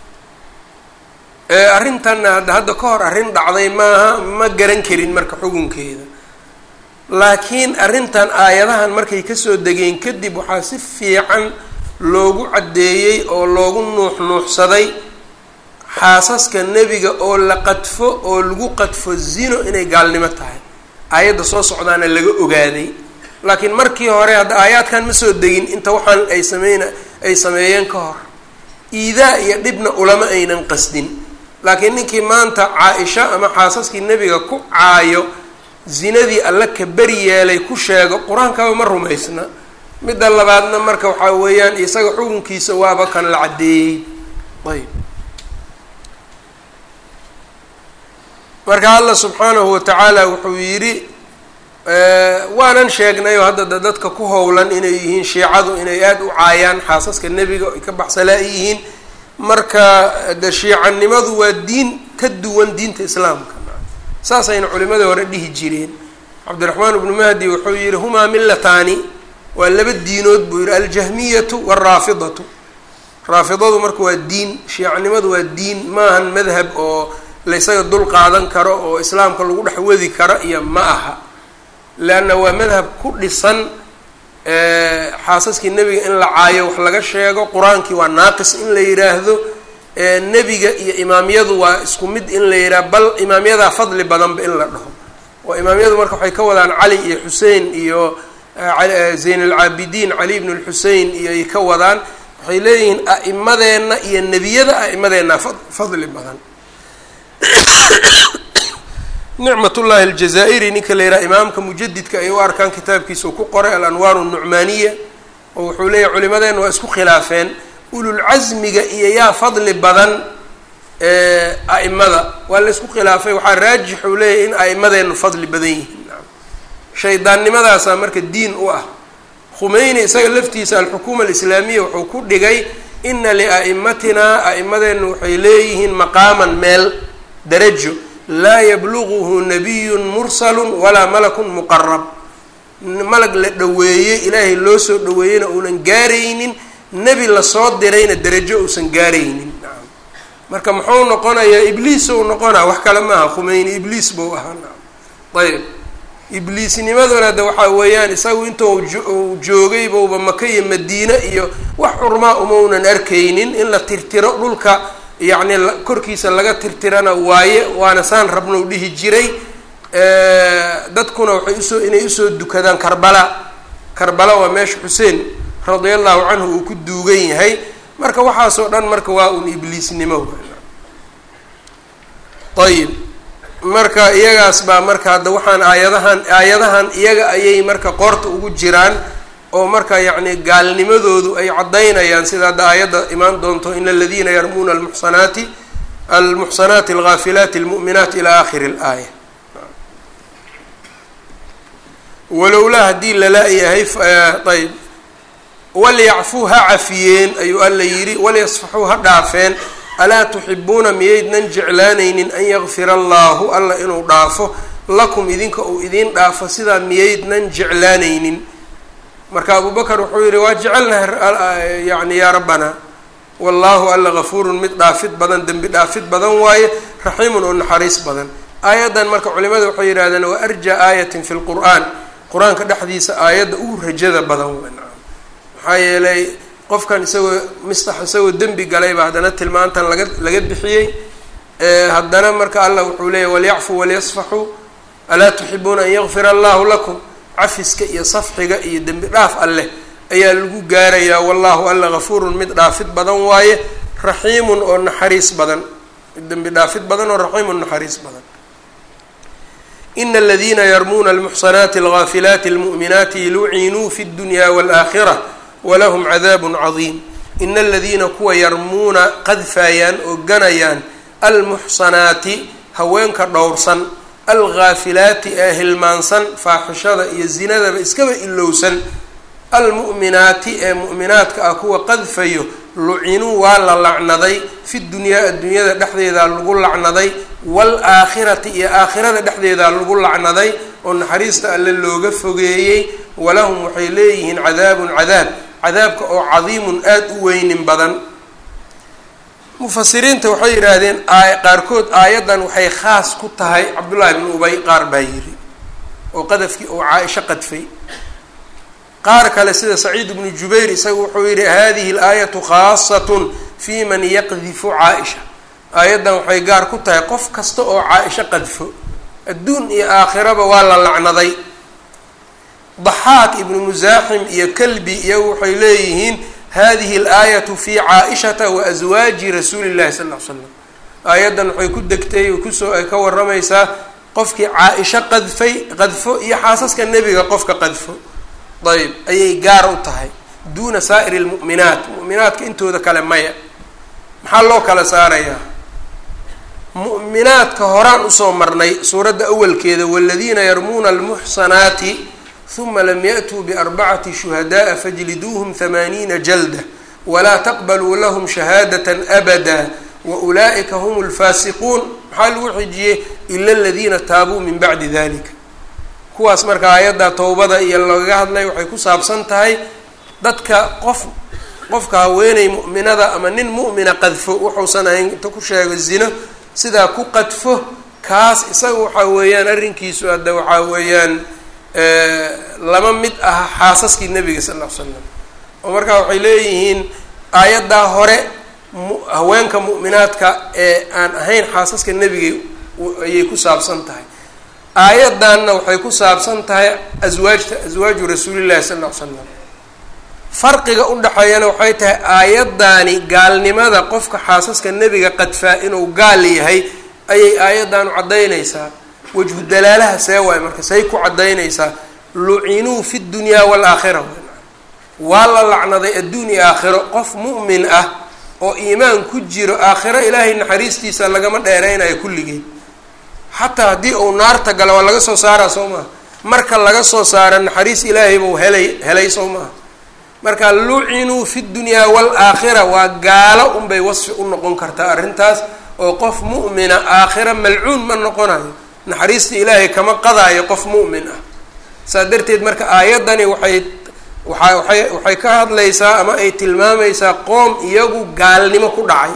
arrintanna hadda hadda ka hor arrin dhacday maaha ma garan karin marka xukunkeeda laakiin arrintan aayadahan markay kasoo degeen kadib waxaa si fiican loogu caddeeyey oo loogu nuux nuuxsaday xaasaska nebiga oo la qadfo oo lagu qadfo zino inay gaalnimo tahay aayadda soo socdaana laga ogaaday laakiin markii hore hadda aayaadkan ma soo degin inta waxaan ay sameyn ay sameeyeen ka hor iidaa iyo dhibna ulama aynan qasdin laakiin ninkii maanta caa-isha ama xaasaskii nebiga ku caayo zinadii alla ka beri yeelay ku sheego qur-aankaba ma rumaysna midda labaadna marka waxaa weeyaan isaga xukunkiisa waaba kan la caddeeyey ayb marka alla subxaanahu watacaala wuxuu yidhi waanan sheegnay oo hadda da dadka ku howlan inay yihiin shiicadu inay aada u caayaan xaasaska nebiga ay ka baxsalaa yihiin marka de shiicanimadu waa diin ka duwan diinta islaamka saasayna culimadii hore dhihi jireen cabdiraxmaan ibnu mahdi wuxuu yihi humaa millataani waa laba diinood buu yihi aljahmiyatu waalraafidatu raafidadu marka waa diin shiicanimadu waa diin maahan madhab oo laysaga dul qaadan karo oo islaamka lagu dhex wadi karo iyo ma aha leanna waa madhab ku dhisan xaasaskii nebiga in la caayo wax laga sheego qur-aankii waa naaqis in la yidhaahdo nebiga iyo imaamyadu waa isku mid in la yidhaah bal imaamyadaa fadli badanba in la dhaho oo imaamyadu marka waxay ka wadaan cali iyo xusein iyo zayn alcaabidiin cali ibn lxusein iyoay ka wadaan waxay leeyihiin a'imadeenna iyo nebiyada a'imadeenna fadli badan nicmatullahi aljazaa'iri ninka la yidhaha imaamka mujadidka ay u arkaan kitaabkiisa uu ku qoray alanwaaru nucmaaniya oo wuxuu leeyahy culimadeenna waa isku khilaafeen ululcasmiga iyo yaa fadli badan a'imada waa la isku khilaafay waxaa raajix uu leeyahy in a'imadeennu fadli badan yihiin shaydaannimadaasaa marka diin u ah khumeyni isaga laftiisa alxukuuma alislaamiya wuxuu ku dhigay ina lia'imatinaa a'imadeennu waxay leeyihiin maqaaman meel darajo laa yabluguhu nabiyun mursalun walaa malakun muqarab malag la dhoweeyey ilaahay loo soo dhoweeyeyna uunan gaaraynin nebi lasoo dirayna derajo uusan gaaraynin marka muxuu noqonayaa ibliis ou noqonaa wax kale maaha khumeyni ibliis buu ahaa ayb ibliisnimaduna de waxaa weeyaan isagu intuu uu joogay bouba maka iyo madiine iyo wax xurmaa umaunan arkaynin in la tirtiro dhulka yacni korkiisa laga tirtirana waaye waana saan rabnou dhihi jiray dadkuna waxay usoo inay usoo dukadaan karbala karbala waa meesha xuseen radia allahu canhu uu ku duugan yahay marka waxaasoo dhan marka waa un ibliisnimo ayib marka iyagaas baa marka hadda waxaan aayadahan aayadahan iyaga ayay marka qoorta ugu jiraan oo marka yacni gaalnimadoodu ay caddaynayaan sida hadda aayadda imaan doonto in aladiina yarmuuna almuxsanaati almuxsanaati alghaafilaati almu'minaat ilaa aakhiri alaaya walowlaa haddii lala-yahay ayb walyacfuu ha cafiyeen ayuu alla yidhi walyasfaxuu ha dhaafeen alaa tuxibuuna miyaydnan jeclaanaynin an yakfira allaahu alla inuu dhaafo lakum idinka uu idiin dhaafo sidaa miyaydnan jeclaanaynin marka abubakar wuxuu yihi waa jecelnahay yani yaa rabbanaa wallaahu alla gafuurun mid dhaafid badan dembi dhaafid badan waaye raxiimun oo naxariis badan aayaddan marka culimada waxay yidhahdeen waa arjaa aayatin fi lqur'aan qur-aanka dhexdiisa aayadda ugu rajada badan w maxaa yeelay qofkan isagoo mistax isagoo dembi galayba haddana tilmaantan laga laga bixiyey haddana marka allah wuxuu leeyahy walyacfuu walyasfaxuu alaa tuxibuuna an yakfira allahu lakum cafiska iyo safxiga iyo dembi dhaaf alleh ayaa lagu gaarayaa wallahu alla gafuurun mid dhaafid badan waaye raxiimun oo naxariis badan dembi dhaafid badan oo raxiimun naxariis badan ina aladiina yarmuuna almuxsanaati algaafilaati almu'minaati lucinuu fi اdunya wاlaakhira walahum cadaabun cadiim ina aladiina kuwa yarmuuna qadfaayaan oo ganayaan almuxsanaati haweenka dhowrsan alghaafilaati ee hilmaansan faaxishada iyo zinadaba iskaba ilowsan almu'minaati ee mu'minaadka ah kuwa qadfayo lucinuu waa la lacnaday fi dunyaa addunyada dhexdeedaa lagu lacnaday waalaakhirati iyo aakhirada dhexdeedaa lagu lacnaday oo naxariista alle looga fogeeyey walahum waxay leeyihiin cadaabun cadaab cadaabka oo cadiimun aada u weynin badan mufasiriinta waxay yidhaahdeen qaarkood aayaddan waxay khaas ku tahay cabdullaahi bnu ubay qaar baa yiri oo qadafkii uu caa-isho qadfay qaar kale sida saciid bnu jubayr isaga wuxuu yihi hadihi alaayatu khaasatun fi man yaqdifu caa-isha aayaddan waxay gaar ku tahay qof kasta oo caa-isho qadfo adduun iyo aakhiraba waa la lacnaday daxaak ibnu musaaxim iyo kalbi iyagu waxay leeyihiin hadihi alaayatu fi caa-ishata wa aswaaji rasuuli llahi sal ll ly slam aayaddan waxay ku degtay oo kusoo ay ka waramaysaa qofkii caa-isho qadfay qadfo iyo xaasaska nebiga qofka qadfo ayb ayay gaar u tahay duuna saa'iri lmu'minaat mu'minaadka intooda kale maya maxaa loo kala saarayaa mu'minaadka horaan usoo marnay suuradda awalkeeda waladiina yarmuuna almuxsanaati huma lam ya'tuu biarbacati shuhada'a fajliduuhum hamaaniina jalda walaa taqbaluu lahum shahaadatan abada wa ulaa'ika hum lfaasiquun maxaa lagu xijiyey ila aladiina taabuu min bacdi dalika kuwaas marka aayadda towbada iyo lagaga hadlay waxay ku saabsan tahay dadka qof qofka haweeney mu'minada ama nin mu'mina qadfo wuxuusan ahayn inta ku sheego zino sidaa ku qadfo kaas isaga waxaa weeyaan arrinkiisu hadda waxaa weeyaan lama mid aha xaasaskii nebiga sal ll ly slam oo markaa waxay leeyihiin aayaddaa hore haweenka mu'minaadka ee aan ahayn xaasaska nebiga ayay ku saabsan tahay aayaddanna waxay ku saabsan tahay aswaajta aswaaju rasuulillahi sal ll ly slam farqiga u dhexeeyana waxay tahay aayaddaani gaalnimada qofka xaasaska nebiga qadfaa inuu gaal yahay ayay aayaddaanu caddaynaysaa wajhu dalaalaha see waay marka say ku caddaynaysaa lucinuu fi dunyaa waalaakhira waa la lacnaday adduun iyo aakhiro qof mu'min ah oo iimaan ku jiro aakhiro ilaahay naxariistiisa lagama dheereynayo kulligeed xataa haddii uu naarta gala waa laga soo saaraa soo maha marka laga soo saaro naxariis ilaahay buu helay helay soo maha marka lucinuu fi dunyaa waalaakhira waa gaalo unbay wasfi u noqon kartaa arrintaas oo qof mu'mina aakhira malcuun ma noqonayo naxariista ilaahay kama qadaayo qof mu'min ah saa darteed marka aayaddani waxay waxa waxay waxay ka hadlaysaa ama ay tilmaamaysaa qoom iyagu gaalnimo ku dhacay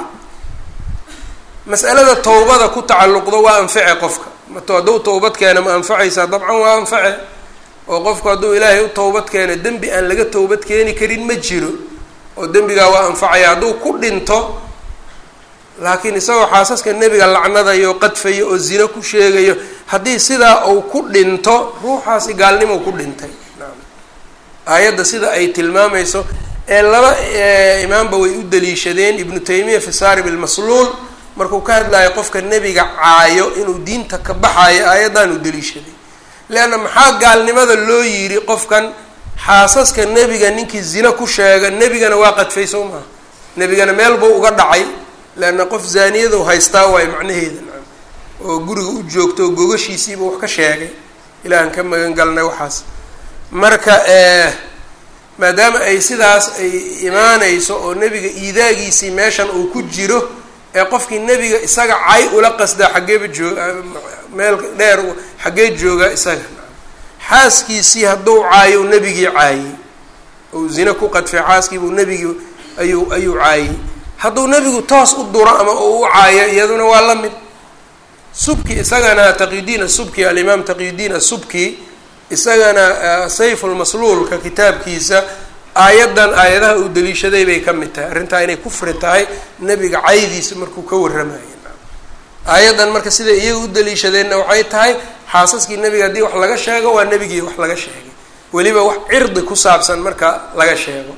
mas'alada towbada ku tacalluqdo waa anface qofka mato hadduu towbad keena ma anfacaysaa dabcan waa anface oo qofku hadduu ilaahay u towbad keeno dembi aan laga towbad keeni karin ma jiro oo dembigaa waa anfacaya hadduu ku dhinto laakiin isagoo xaasaska nebiga lacnadayo qadfayo oo zino ku sheegayo haddii sidaa uu ku dhinto ruuxaasi gaalnimo ku dhintay aayadda sida ay tilmaamayso ee laba imaamba way u daliishadeen ibnu taymiya fi saarib ilmasluul markuu ka hadlayo qofka nebiga caayo inuu diinta ka baxayo aayaddan u daliishaday leanna maxaa gaalnimada loo yidhi qofkan xaasaska nebiga ninkii zino ku sheega nebigana waa qadfay soo maha nebigana meel buu uga dhacay leanna qof zaaniyadu haystaa waayo macnaheeda nacam oo guriga u joogto oo gogashiisiiba wax ka sheegay ilaahan ka magan galnay waxaas marka maadaama ay sidaas ay imaanayso oo nebiga iidaagiisii meeshan uu ku jiro ee qofkii nebiga isaga cay ula qasdaa xaggeeba jooga meel dheer xaggee joogaa isaga xaaskiisii hadduu caayo nebigii caayey ou zine ku qadfay xaaskiibuu nebigii ayuu ayuu caayey hadduu nebigu toos u duro ama uu u caayo iyaduna waa la mid subki isagana taqiyudiin asubki alimaam taqiyudiin asubki isagana sayfulmasluulka kitaabkiisa aayaddan aayadaha uu daliishaday bay ka mid tahay arrintaa inay kufri tahay nebiga caydiisa markuu ka warramayo aayaddan marka siday iyaga u daliishadeenna waxay tahay xaasaskii nebiga haddii wax laga sheego waa nebigii wax laga sheegay weliba wax cirdi ku saabsan marka laga sheego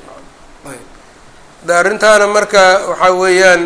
da arrintaana marka waxaa weeyaan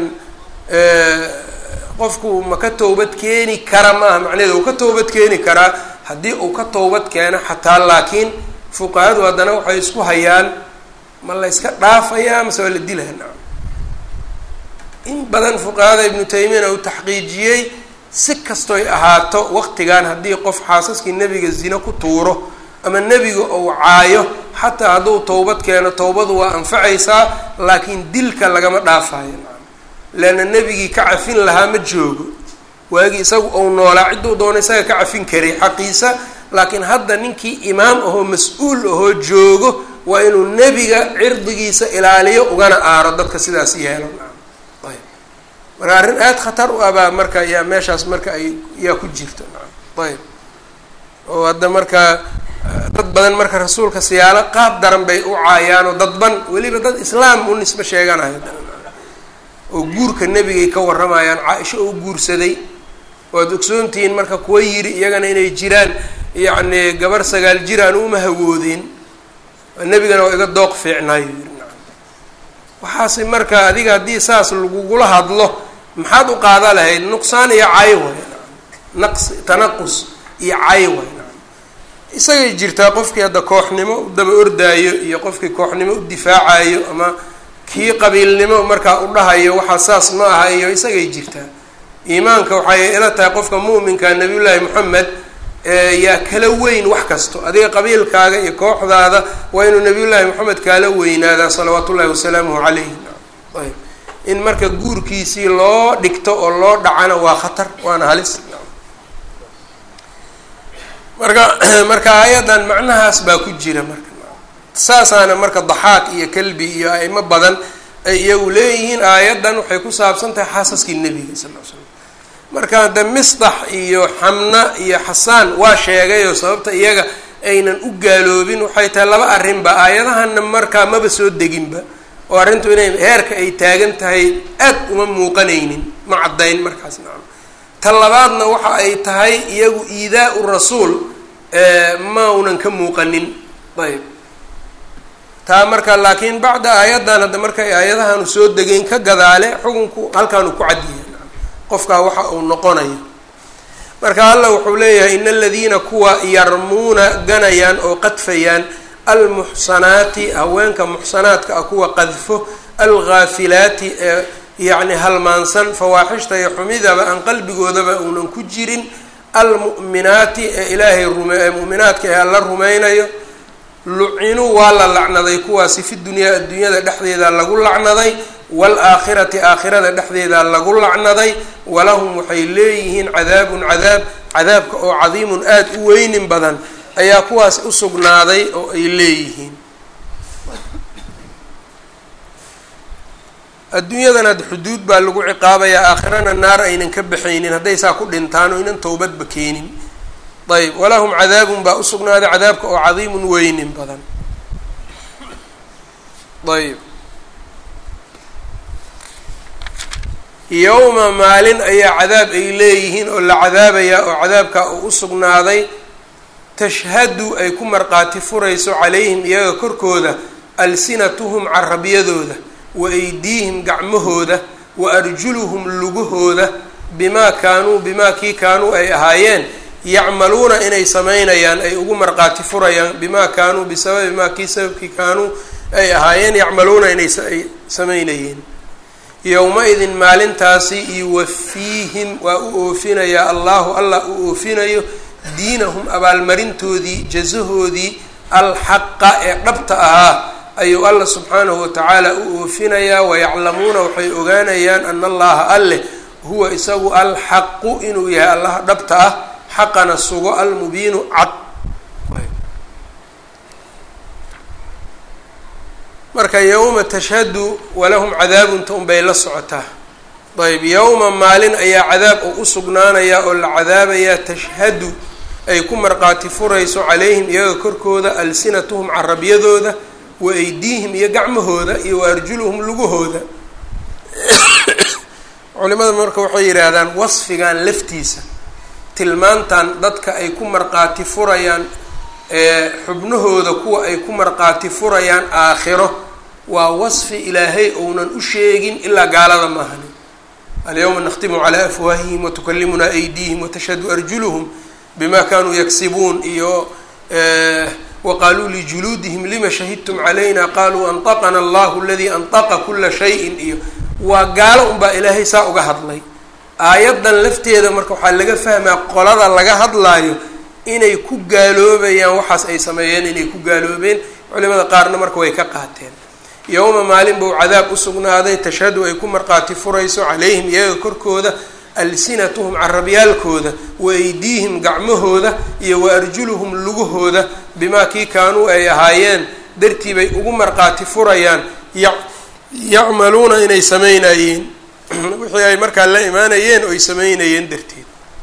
qofku ma ka towbad keeni kara maaha macnaheeda uu ka towbad keeni karaa haddii uu ka towbad keeno xataa laakiin fuqahadu haddana waxay isku hayaan ma la yska dhaafayaa mase waa la dilaa nacam in badan fuqahada ibnu taymiyana uu taxqiijiyey si kastoy ahaato waqtigan haddii qof xaasaskii nebiga zino ku tuuro ama nebiga ou caayo xataa hadduu towbad keeno towbadu waa anfacaysaa laakiin dilka lagama dhaafayo nacam leanna nebigii ka cafin lahaa ma joogo waagii isagu ou noolaa cidduu doono isaga ka cafin karay xaqiisa laakiin hadda ninkii imaam ahoo mas-uul ahoo joogo waa inuu nebiga cirdigiisa ilaaliyo ugana aaro dadka sidaas yeelo nacam ayb marka arrin aada khatar u abaa marka yaa meeshaas marka ay yaa ku jirto nacam ayb oo hadda marka dad badan marka rasuulka siyaalo qaab daran bay u caayaanoo dadban weliba dad islaam u nisbe sheeganayo oo guurka nebigay ka warramayaan caa-isho oo guursaday waad ogsoontihiin marka kuwa yiri iyagana inay jiraan yacni gabar sagaal jir aan uma hawoodeen nebigana waa iga dooq fiicnaayo yiri nacam waxaase marka adiga haddii saas lagugula hadlo maxaad u qaada lahayd nuqsaan iyo cay way nacam naqsi tanaqus iyo cay way nacam isagay jirtaa qofkii hadda kooxnimo u daba ordaayo iyo qofkii kooxnimo u difaacayo ama kii qabiilnimo markaa u dhahayo waxaa saas ma aha iyo isagay jirtaa iimaanka waxay ila tahay qofka mu'minka nabiyullaahi moxamed yaa kala weyn wax kasto adiga qabiilkaaga iyo kooxdaada waa inuu nabiyullaahi moxamed kaala weynaadaa salawaatu ullahi wasalaamuhu calayh ayb in marka guurkiisii loo dhigto oo loo dhacana waa khatar waana halis marka marka aayaddan macnahaas baa ku jira marka saasaana marka daxaaq iyo kalbi iyo aimo badan ay iyagu leeyihiin aayaddan waxay ku saabsan tahay xaasaskii nebiga sal l slam marka de misdax iyo xamna iyo xasaan waa sheegayoo sababta iyaga aynan u gaaloobin waxay tahay laba arrinba aayadahana markaa maba soo deginba oo arrintu inay heerka ay taagan tahay aad uma muuqanaynin ma caddayn markaas nacam ta labaadna waxa ay tahay iyagu iidaa-u rasuul ma unan ka muuqanin ayb taa marka laakiin bacda aayaddan hadda markay aayadahanu soo degeyn ka gadaale xukunku halkaanu ku cadyahay qofkaa waxa uu noqonayo marka allah wuxuu leeyahay in aladiina kuwa yarmuuna ganayaan oo qadfayaan almuxsanaati haweenka muxsanaadka ah kuwa qadfo alghaafilaati ee yacni halmaansan fawaaxishta iyo xumidaba aan qalbigoodaba uunan ku jirin almu'minaati ee ilaahay rume ee mu'minaadka ee alla rumaynayo lucinuu waa la lacnaday kuwaasi fi dunyaa adduunyada dhexdeeda lagu lacnaday waalaakhirati aakhirada dhexdeeda lagu lacnaday walahum waxay leeyihiin cadaabun cadaab cadaabka oo cadiimun aada u weynin badan ayaa kuwaas u sugnaaday oo ay leeyihiin adduunyadana xuduud baa lagu ciqaabayaa aakhirana naar aynan ka baxaynin hadday saa ku dhintaan oo inan towbadba keenin ayb walahum cadaabun baa usugnaaday cadaabka oo cadiimun weynin badan ayb yowma maalin ayaa cadaab ay leeyihiin oo la cadaabayaa oo cadaabka uu usugnaaday tashhadu ay ku marqaati furayso calayhim iyaga korkooda alsinatuhum carabyadooda wa aydiihim gacmahooda wa arjuluhum lugahooda bimaa kaanuu bimaa kii kaanuu ay ahaayeen yacmaluuna inay samaynayaan ay ugu marqaati furayaan bimaa kaanuu bisababi maa kii sababkii kaanuu ay ahaayeen yacmaluuna inay ay samaynayeen yowma-idin maalintaasi yuwafiihim waa u oofinayaa allahu allah u oofinayo diinahum abaalmarintoodii jasahoodii alxaqa ee dhabta ahaa ayuu alla subxaanahu watacaala u oofinayaa wayaclamuuna waxay ogaanayaan ana allaha alleh huwa isagu alxaqu inuu yahay allaha dhabta ah xaqana sugo almubiinu cad marka yowma tashhadu walahum cadaabunta unbay la socotaa ayb yowma maalin ayaa cadaab oo u sugnaanayaa oo la cadaabayaa tashhadu ay ku marqaati furayso calayhim iyaga korkooda alsinatuhum carabyadooda wa aydiihim iyo gacmahooda iyo wa arjuluhum lugahooda culimada marka waxay yidhaahdaan wasfigan laftiisa tilmaantan dadka ay ku marqaati furayaan xubnahooda kuwa ay ku marqaati furayaan aakhiro waa wasfi ilaahay ounan u sheegin ilaa gaalada maahani alyawma nakhtimu calaa afwaahihim watukallimunaa aydiihim watashhadu arjuluhum bima kanuu yaksibuun iyo waqaaluu lijuluudihim lima shahidtum calayna qaluu anطaqana allahu aladii anطaqa kula shayin iyo waa gaalo unbaa ilaahay saa uga hadlay aayaddan lafteeda marka waxaa laga fahmaa qolada laga hadlaayo inay ku gaaloobayaan waxaas ay sameeyeen inay ku gaaloobeen culimada qaarna marka way ka qaateen yowma maalin buu cadaab u sugnaaday tashhadu ay ku marqaati furayso calayhim iyaga korkooda alsinatuhum carabyaalkooda wa aydiihim gacmahooda iyo wa arjuluhum lugahooda bimaa kii kaanuu ay ahaayeen dartii bay ugu marqaati furayaan yacmaluuna inay sameynayeen wixii ay markaa la imaanayeen oo ay sameynayeen darteed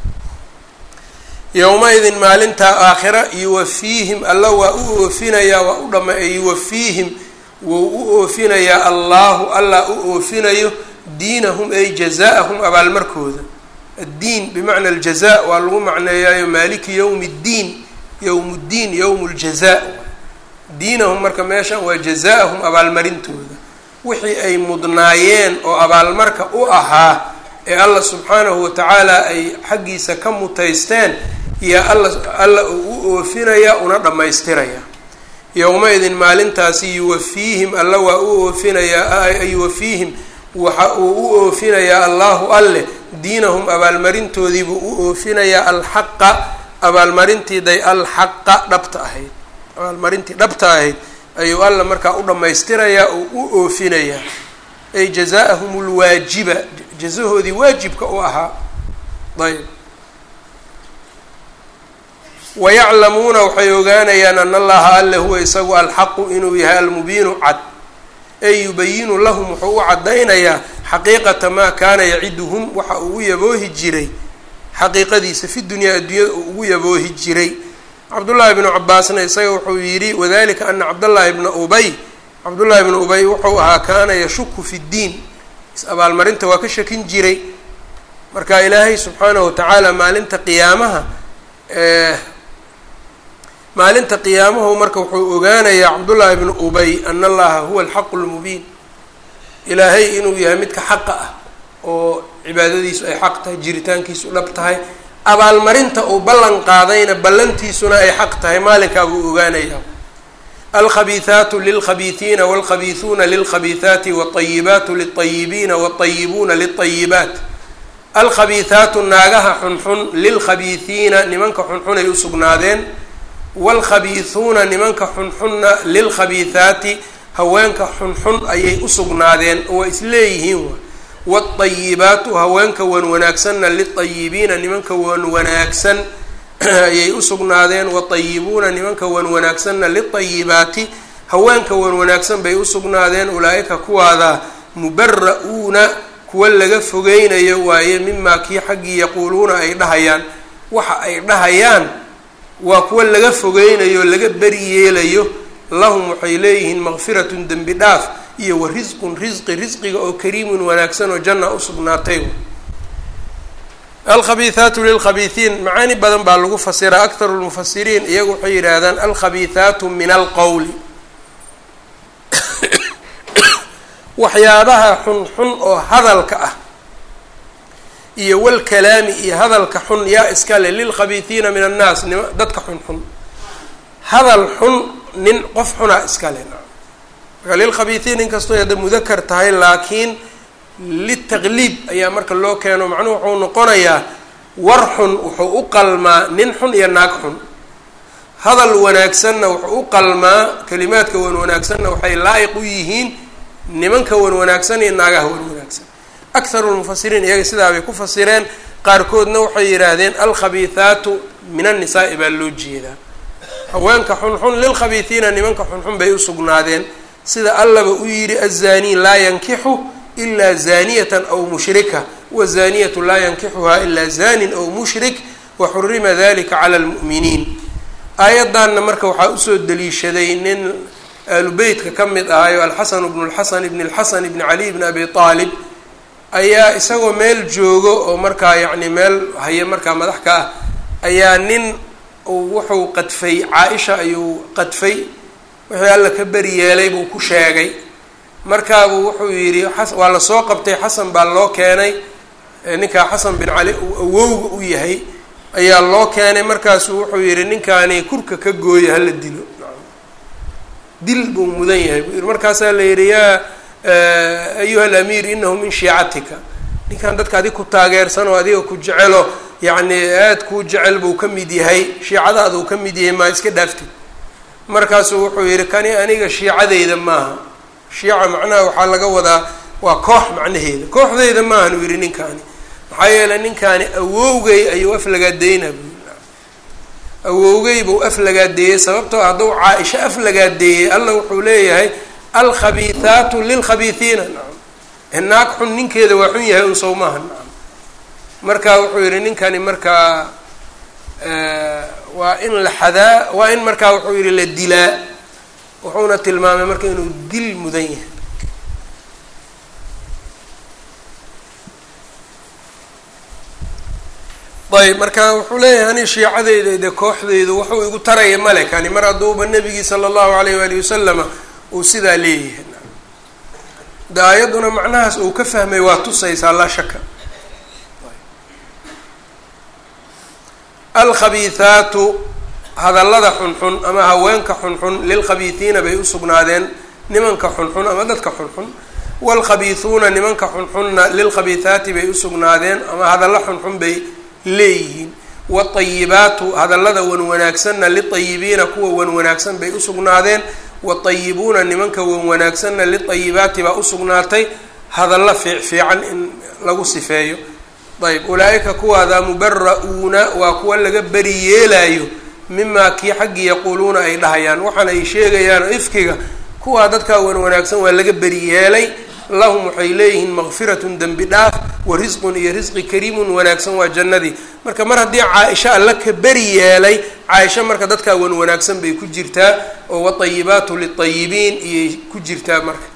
yowma-idin maalintaa aakhira yuwafiihim alla waa u oofinayaa waa u dhama yuwafiihim wou u oofinayaa allahu allah u oofinayo diinahum ay jazaa-ahum abaalmarkooda addiin bimacna aljaza waa lagu macneeyaayo maaliki yowmi ddiin yowm ddiin yowm ljazaa diinahum marka meeshan waa jazaa-ahum abaalmarintooda wixii ay mudnaayeen oo abaalmarka u ahaa ee allah subxaanahu watacaala ay xaggiisa ka mutaysteen yaa alla alla uu u oofinaya una dhammaystiraya yowma-idin maalintaasi yuwafiihim alla waa u oofinayaa yuwafiihim waxa uu u oofinayaa allahu alleh diinahum abaalmarintoodiibuu u oofinayaa alxaqa abaalmarintiiday alxaqa dhabta ahayd abaalmarintii dhabta ahayd ayuu alla markaa u dhammaystirayaa oo u oofinayaa ay jazaa-ahum lwaajiba jazahoodii waajibka u ahaa ayb wayaclamuuna waxay ogaanayaan ana allaha alle huwa isagu alxaqu inuu yahay almubiinu cad ay yubayinu lahum wuxuu u caddaynayaa xaqiiqata maa kaana yaciduhum waxa uu u yaboohi jiray xaqiiqadiisa fi dunyaa adduunyada uu ugu yaboohi jiray cabdullaahi bnu cabaasna isaga wuxuu yidhi wadalika ana cabdallaahi bna ubay cabdullaahi bnu ubay wuxuu ahaa kaana yashuku fi ddiin is-abaalmarinta waa ka shakin jiray marka ilaahay subxaanahu watacaala maalinta qiyaamaha maalinta qiyaamahu marka wuxuu ogaanayaa cabdullaahi bnu ubay ana allaha huwa alxaqu lmubiin ilaahay inuu yahay midka xaqa ah oo cibaadadiisu ay xaq tahay jiritaankiisu dhab tahay abaalmarinta uu ballan qaadayna ballantiisuna ay xaq tahay maalinkaa buu ogaanayaa alkhabiihaatu lilkhabiihiina walkhabiihuuna lilkhabiihaati wاطayibaatu liلطayibiina wاطayibuuna liلطayibaat alkhabiihaatu naagaha xunxun lilkhabiihiina nimanka xunxun ay usugnaadeen wاlkhabiihuuna nimanka xunxunna lilkhabiihaati haweenka xunxun ayay usugnaadeen oo waa isleeyihiin wاطayibaatu haweenka wan wanaagsanna liطayibiina nimanka wan wanaagsan ayay usugnaadeen watayibuuna nimanka wan wanaagsanna liطayibaati haweenka wan wanaagsan bay usugnaadeen ulaa-ika kuwaada mubara-uuna kuwa laga fogeynayo waaye mimaa kii xaggii yaquuluuna ay dhahayaan waxa ay dhahayaan waa kuwa laga fogeynayo laga beri yeelayo lahum waxay leeyihiin maqfiratun dembi dhaaf iyo wa risqun risqi risqiga oo kariimun wanaagsan oo janna usugnaatay alkhabiihaatu lilkhabiihiin macaani badan baa lagu fasiraa akharu lmufasiriin iyagu waxay yidhaahdaan alkhabiihaatu min alqowli waxyaabaha xunxun oo hadalka ah iyo walkalaami iyo hadalka xun yaa iskale lilkhabiihiina min annaas nima dadka xunxun hadal xun nin qof xunaa iskale marka lilkhabiihiin inkastoo hadda mudakar tahay laakiin litaqliib ayaa marka loo keeno macnuhu wuxuu noqonayaa war xun wuxuu u qalmaa nin xun iyo naag xun hadal wanaagsanna wuxuu u qalmaa kalimaadka wan wanaagsanna waxay laa-iq u yihiin nimanka wan wanaagsan iyo naagaha wan wanaagsan akharu lmufasiriin iyaga sidaa bay ku fasireen qaarkoodna waxay yidhaahdeen alkhabiihaatu min annisaai baa loo jeedaa haweenka xunxun lilkhabiihiina nimanka xunxun bay usugnaadeen sida allaba u yidhi azaanii laa yankixu ilaa zaaniyatan aw mushrika wazaniyatu laa yankixuhaa ilaa zanin aw mushrik waxurima dalika cala lmu'miniin aayaddanna marka waxaa usoo daliishaday nin aalubeytka ka mid ahayo alxasan bnu lxasan ibn lxasan ibni cali bni abi aalib ayaa isagoo meel joogo oo markaa yacni meel haye markaa madax ka ah ayaa nin wuxuu qadfay caa-isha ayuu qadfay wixii alla ka beri yeelay buu ku sheegay markaabuu wuxuu yidhi waa lasoo qabtay xasan baa loo keenay ninkaa xasan bin cali uu awowga u yahay ayaa loo keenay markaasuu wuxuu yidhi ninkaani kurka ka gooya hala dilo dil buu mudan yahay buu yidhi markaasaa la yidhi yaa ayuha alamiir inahu min shiicatika ninkan dadka adig ku taageersan oo adiga ku jecelo yacni aad kuu jecel buu ka mid yahay shiicadaada uu ka mid yahay maa iska dhaaftid markaasuu wuxuu yidhi kani aniga shiicadeyda maaha shiica macnaha waxaa laga wadaa waa koox macnaheeda kooxdeyda maahan uu yidhi ninkaani maxaa yeeley ninkaani awowgay ayuu aflagaadeynaa buu awowgay buu aflagaadeeyey sababtoo hadduu caa-isho aflagaadeeyey alla wuxuu leeyahay alkhabiihaatu lilkhabiihiina nacam naag xun ninkeeda waa xun yahay un sow maaha nacam marka wuxuu yidhi ninkani markaa waa in la xadaa waa in markaa wuxuu yidhi la dilaa wuxuuna tilmaamay marka inuu dil mudan yahay ayb marka wuxuu leeyahay ani shiicadeyda de kooxdeydu wuxuu igu taraya male kani mar hadduuba nebigii sala allahu alayh waali wasalama uu sidaa leeyahay de aayadduna macnahaas uu ka fahmay waa tusaysaa laa shaka alkhabiihaatu hadallada xunxun ama haweenka xunxun lilkhabiihiina bay usugnaadeen nimanka xunxun ama dadka xunxun waalkhabiihuuna nimanka xunxunna lilkhabiihaati bay usugnaadeen ama hadallo xunxun bay leeyihiin watayibaatu hadallada wan wanaagsanna litayibiina kuwa wan wanaagsan bay usugnaadeen watayibuuna nimanka wan wanaagsanna litayibaati baa usugnaatay hadallo fiic fiican in lagu sifeeyo ayb ulaa-ika kuwaada mubara-uuna waa kuwa laga beri yeelayo mimaa kii xaggii yaquuluuna ay dhahayaan waxaana ay sheegayaan ifkiga kuwaa dadkaa wan wanaagsan waa laga beri yeelay lahum waxay leeyihiin maqfiratun dembi dhaaf wa risqun iyo risqi kariimun wanaagsan waa jannadii marka mar haddii caa-isha alla ka beri yeelay caa-isha marka dadkaa wan wanaagsan bay ku jirtaa oo watayibaatu litayibiin iyay ku jirtaa marka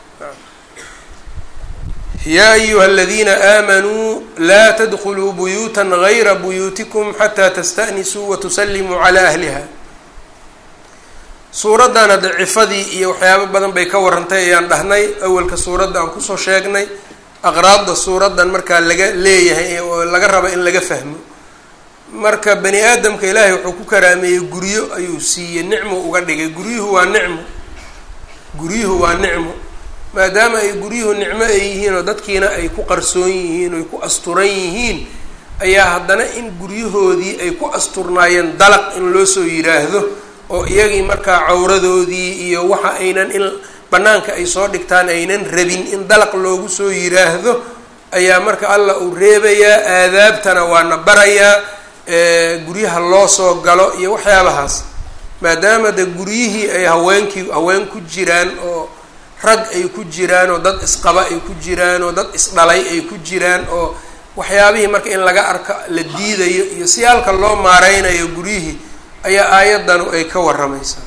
yaa ayuha aladiina aamanuu laa tadkuluu buyuuta gayra buyuutikum xataa tasta'nisuu watusallimuu calaa ahliha suuraddan hadda cifadii iyo waxyaabo badan bay ka warantay ayaan dhahnay awalka suuradda aan kusoo sheegnay aqraadda suuraddan markaa laga leeyahay oo laga raba in laga fahmo marka bani aadamka ilaahay wuxuu ku karaameeyey guryo ayuu siiyey nicmo uga dhigay guryuhu waa nicmo guryuhu waa nicmo maadaama ay guryuhu nicmo ay yihiin oo dadkiina ay ku qarsoon yihiin oo ay ku asturan yihiin ayaa haddana in guryahoodii ay ku asturnaayeen dalaq in loo soo yidhaahdo oo iyagii markaa cawradoodii iyo waxa aynan in bannaanka ay soo dhigtaan aynan rabin in dalaq loogu soo yidhaahdo ayaa marka allah uu reebayaa aadaabtana waana barayaa guryaha loo soo galo iyo waxyaabahaas maadaama de guryihii ay haweenkii haween ku jiraan oo rag ay ku jiraan oo dad isqaba ay ku jiraan oo dad isdhalay ay ku jiraan oo waxyaabihii marka in laga arko la diidayo iyo si halka loo maareynayo guryihii ayaa aayadanu ay ka waramaysaa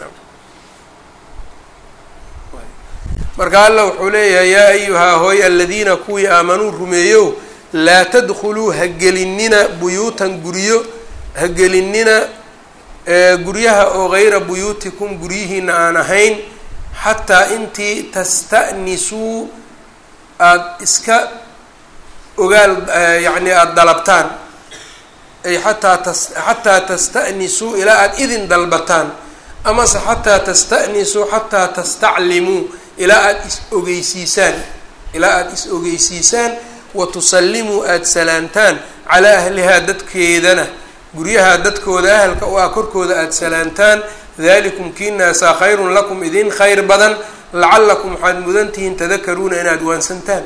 marka allah wuxuu leeyahay yaa ayuhaa hooy aladiina kuwii aamanuu rumeeyow laa tadkhuluu hagelinina buyuutan guryo hagelinina guryaha oo gayra buyuutikum guryihiina aan ahayn xataa intii tasta'nisuu aada iska ogaal yacni aada dalabtaan ay xataa tas xataa tasta'nisuu ilaa aada idin dalbataan amase xataa tasta'nisuu xataa tastaclimuu ilaa aada is ogeysiisaan ilaa aada is ogeysiisaan wa tusallimuu aada salaantaan calaa ahlihaa dadkeedana guryaha dadkooda ahalka u ah korkooda aada salaantaan dalikum kiinaasaa khayrun lakum idin khayr badan lacallakum waxaad mudantihiin tadakaruuna inaad waansantaan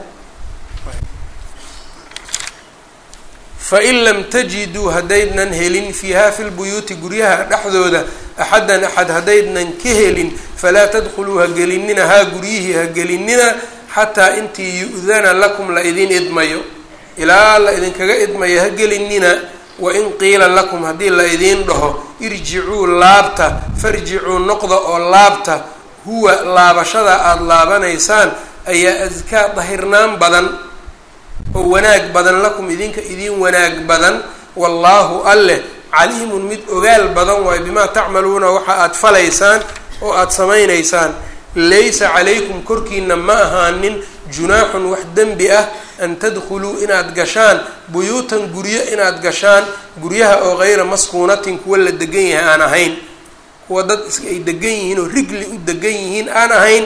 fain lam tajiduu haddaydnan helin fiiha fi lbuyuuti guryaha dhexdooda axaddan axad haddaydnan ka helin falaa tadkhuluu ha gelinina haa guryihii ha gelinina xataa intii yu-dana lakum la idin idmayo ilaa la idinkaga idmayo ha gelinina wain qiila lakum haddii la idiin dhaho irjicuu laabta farjicuu noqda oo laabta huwa laabashada aada laabanaysaan ayaa adkaa dahirnaan badan oo wanaag badan lakum idinka idiin wanaag badan wallaahu alleh caliimun mid ogaal badan waayo bimaa tacmaluuna waxa aada falaysaan oo aada samaynaysaan laysa calaykum korkiina ma ahaanin junaaxun wax dembi ah an tadkhuluu inaad gashaan buyuutan guryo inaad gashaan guryaha oo gayra maskuunatin kuwa la degan yahay aan ahayn kuwa dad is ay degan yihiin oo rigli u degan yihiin aan ahayn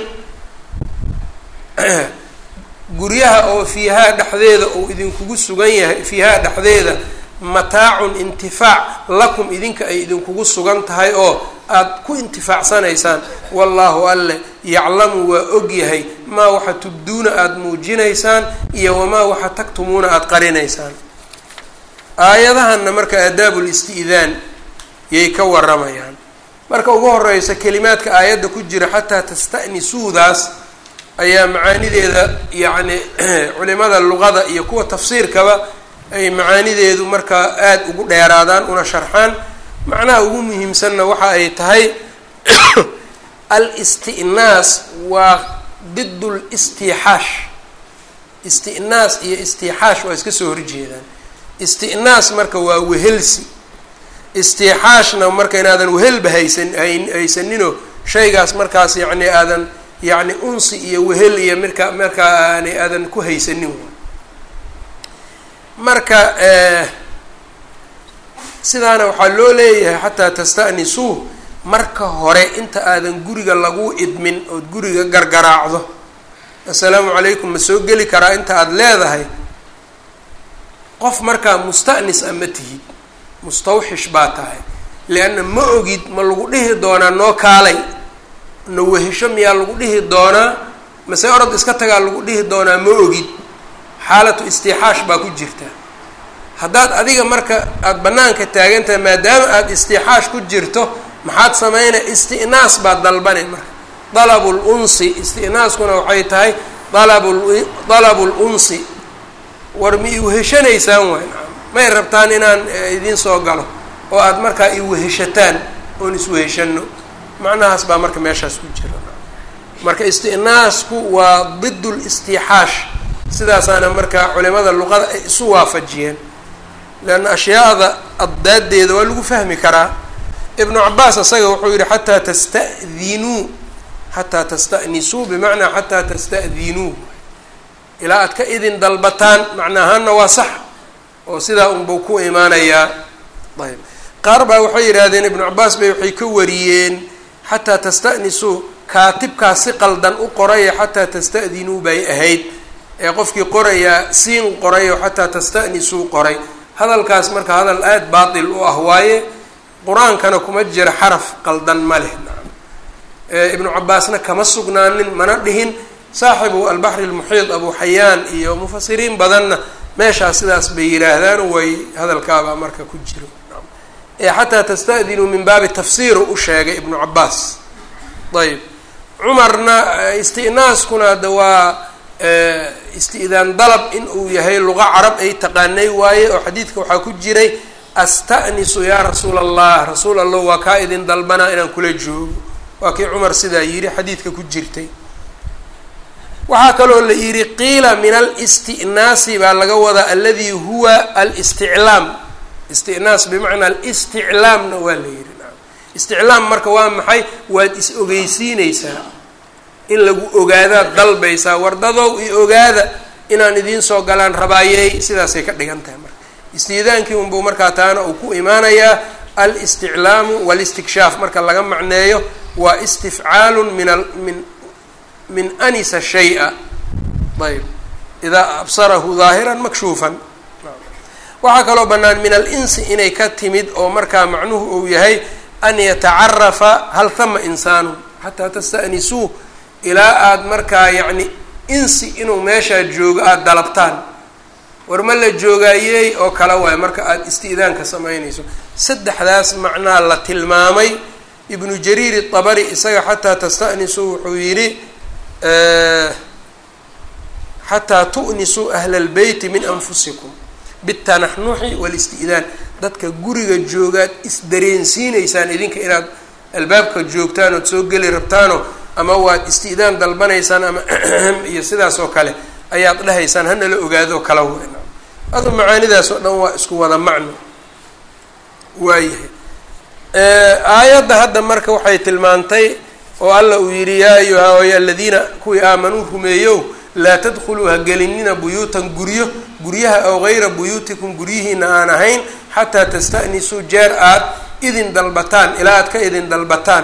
guryaha oo fiihaa dhexdeeda uu idinkugu sugan yahay fiihaa dhexdeeda mataacun intifaac lakum idinka ay idinkugu sugan tahay oo aada ku intifaacsanaysaan wallaahu alleh yaclamu waa og yahay maa waxa tubduuna aada muujinaysaan iyo wamaa waxa tagtumuuna aada qarinaysaan aayadahanna marka aadaabu listi'daan yay ka waramayaan marka ugu horeysa kelimaadka aayadda ku jira xataa tasta'nisuudaas ayaa macaanideeda yacni culimada luqada iyo kuwa tafsiirkaba ay macaanideedu markaa aada ugu dheeraadaan una sharxaan macnaha ugu muhiimsanna waxa ay tahay al-isti'naas waa did listixaash isti'naas iyo istixaash waa iska soo horjeedaan isti'naas marka waa wehelsi istixaashna marka inaadan wehelba haysan haysaninoo shaygaas markaas yacni aadan yacni unsi iyo wehel iyo marka markaa aanay aadan ku haysanin marka sidaana waxaa loo leeyahay xataa tasta'nisuu marka hore inta aadan guriga lagu idmin ood guriga gargaraacdo assalaamu calaykum ma soo geli karaa inta aada leedahay qof markaa musta'nis a ma tihid mustawxish baa tahay lianna ma ogid ma lagu dhihi doonaa noo kaalay na wehesho miyaa lagu dhihi doonaa mase orod iska tagaa lagu dhihi doonaa ma ogid xaalatu istixaash baa ku jirta haddaad adiga marka aada bannaanka taagan tahay maadaama aada istixaash ku jirto maxaad sameynaya isti'naas baad dalbanay marka dalabul unsi isti'naaskuna waxay tahay dalabu lunsi war ma iweheshanaysaan waay may rabtaan inaan idiin soo galo oo aada markaa iweheshataan oon isweheshano macnahaas baa marka meeshaas ku jira marka istinaasku waa did listixaash sidaasaana markaa culimada luqada ay isu waafajiyeen leanna ashyaada addaaddeeda waa lagu fahmi karaa ibnu cabaas isaga wuxuu yihi xataa tasta'dinuu xataa tasta'nisuu bimacnaa xataa tasta'dinuu ilaa aad ka idin dalbataan macna ahaanna waa sax oo sidaa unbuu ku imaanayaa ayb qaar baa waxay yidhaahdeen ibnu cabaas bay waxay ka wariyeen xataa tasta'nisuu kaatibkaas si qaldan u qoraya xataa tasta'dinuu bay ahayd ee qofkii qorayaa siin qoray oo xataa tasta'nisuu qoray hadalkaas marka hadal aada baatil u ah waaye qur-aankana kuma jira xaraf qaldan ma leh ibnu cabaasna kama sugnaanin mana dhihin saaxibu albaxri lmuxiid abu xayaan iyo mufasiriin badanna meeshaas sidaas bay yidhaahdaan way hadalkaabaa marka ku jiro ee xataa tasta'dinuu min baabi tafsiiru u sheegay ibnu cabaas ayb cumarna isti'naaskuna hadda waa isti'daan dalab in uu yahay luqa carab ay taqaanay waaye oo xadiidka waxaa ku jiray asta'nisu yaa rasuula allah rasuul allah waa kaa idin dalbanaa inaan kula joogo waa kii cumar sidaa yidhi xadiidka ku jirtay waxaa kaloo la yidhi qiila min alisti'naasi baa laga wadaa aladi huwa alisticlaam istinaas bimacnaa alisticlaamna waa la yidhi isticlaam marka waa maxay waad is ogeysiineysaa in lagu ogaadaad dalbaysaa wardadow i ogaada inaan idiin soo galaan rabaayey sidaasay ka dhigan tahay marka istiidaankii unbuu markaa taana uu ku imaanayaa alisticlaamu walistikshaaf marka laga macneeyo waa istifcaalun min a min min anisa shay-a ayb idaa absarahu daahiran makshuufan waxaa kaloo bannaan min alinsi inay ka timid oo markaa macnuhu uu yahay an yatacarafa hal hama insaanu xataa tasta'nisuu ilaa aada markaa yacni insi inuu meeshaa joogo aada dalabtaan war ma la joogaayey oo kale waay marka aada isti'daanka samaynayso saddexdaas macnaa la tilmaamay ibnu jariir itabari isaga xataa tasta'nisuu wuxuu yidhi xataa tu'nisuu ahla albeyti min anfusikum bitanaxnuxi walisti'daan dadka guriga joogaad isdareensiineysaan idinka inaad albaabka joogtaan ood soo geli rabtaano ama waad isti'daan dalbanaysaan ama iyo sidaas oo kale ayaad dhahaysaan hanala ogaado kala weyn adu macaanidaas oo dhan waa isku wada macno waayahay aayadda hadda marka waxay tilmaantay oo alla uu yidhi yaa ayuha oy aladiina kuwii aamanuu rumeeyow laa tadkhuluu ha gelinina buyuutan guryo guryaha ow gayra buyuutikum guryihiina aan ahayn xataa tasta'nisuu jeer aad idin dalbataan ilaa aad ka idin dalbataan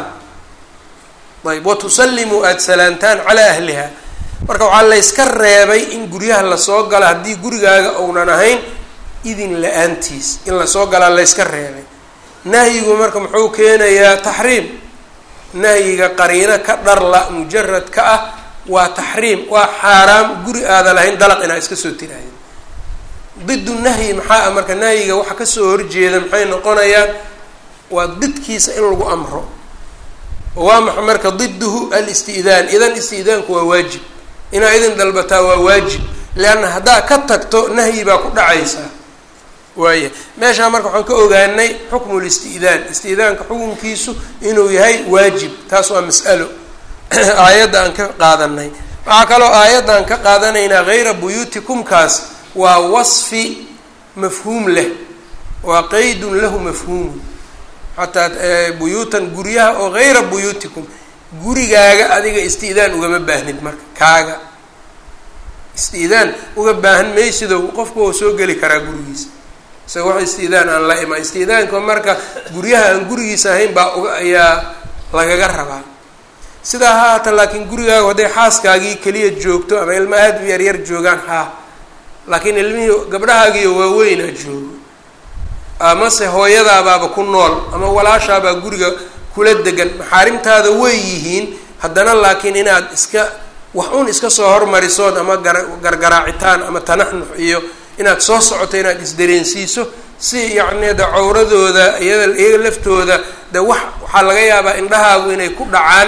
ayb watusallimuu aada salaantaan calaa ahliha marka waxaa layska reebay in guryaha lasoo galo haddii gurigaaga ounan ahayn idin la-aantiis in lasoo galaa layska reebay nahyigu marka muxuu keenayaa taxriim nahyiga qariino ka dharla mujarad ka ah waa taxriim waa xaaraam guri aada lahayn dalaq inaa iska soo tiraahda didu nahyi maxaa ah marka nahyiga waxa kasoo horjeeda maxay noqonayaan waa didkiisa in lagu amro waa maxa marka diduhu alisti'daan idan isti'daanku waa waajib inaa idin dalbataa waa waajib leanna haddaa ka tagto nahyi baa ku dhacaysaa waaya meeshaa marka waxaan ka ogaanay xukmu listi'daan isti'daanka xukunkiisu inuu yahay waajib taas waa mas'alo aayadda aan ka qaadanay waxaa kaloo aayadda aan ka qaadanaynaa hayra buyuutikumkaas waa wasfi mafhuum leh waa qeydun lahu mafhuumun xataa buyuutan guryaha oo hayra buyuutikum gurigaaga adiga isti'daan ugama baahnid marka kaaga isti'daan uga baahan maysido qofku oo soo geli karaa gurigiisa isaga wax isti'daan aan la imaan isti'daanka marka guryaha aan gurigiisa ahayn baa uga ayaa lagaga rabaa sidaa ha haata laakiin gurigaaga hadday xaaskaagii keliya joogto ama ilmo aada u yaryar joogaan haa laakiin ilmihii gabdhahaagiiyo waaweynaa joogo amase hooyadaabaaba ku nool ama walaashaabaa guriga kula degan maxaarimtaada way yihiin haddana laakiin inaad iska wax un iska soo hormarisood ama gar gargaraacitaan ama tanaxnux iyo inaad soo socoto inaad isdareensiiso si yacni de cawradooda iyada iyaga laftooda de wax waxaa laga yaabaa indhahaagu inay ku dhacaan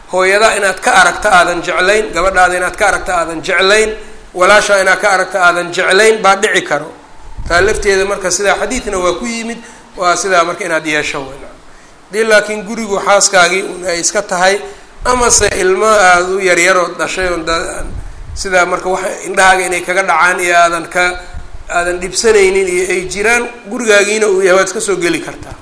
hooyadaa inaad ka aragta aadan jeclayn gabadhaada inaad ka aragta aadan jeclayn walaashaa inaad ka aragta aadan jeclayn baa dhici karo taa lafteeda marka sidaa xadiidna waa ku yimid waa sidaa marka inaad yeesho wen hadii laakiin gurigu xaaskaagii un ay iska tahay amase ilmo aada u yaryarood dhashay on da sidaa marka wax indhahaaga inay kaga dhacaan iyo aadan ka aadan dhibsanaynin iyo ay jiraan gurigaagiina uu yahay waad iska soo geli kartaa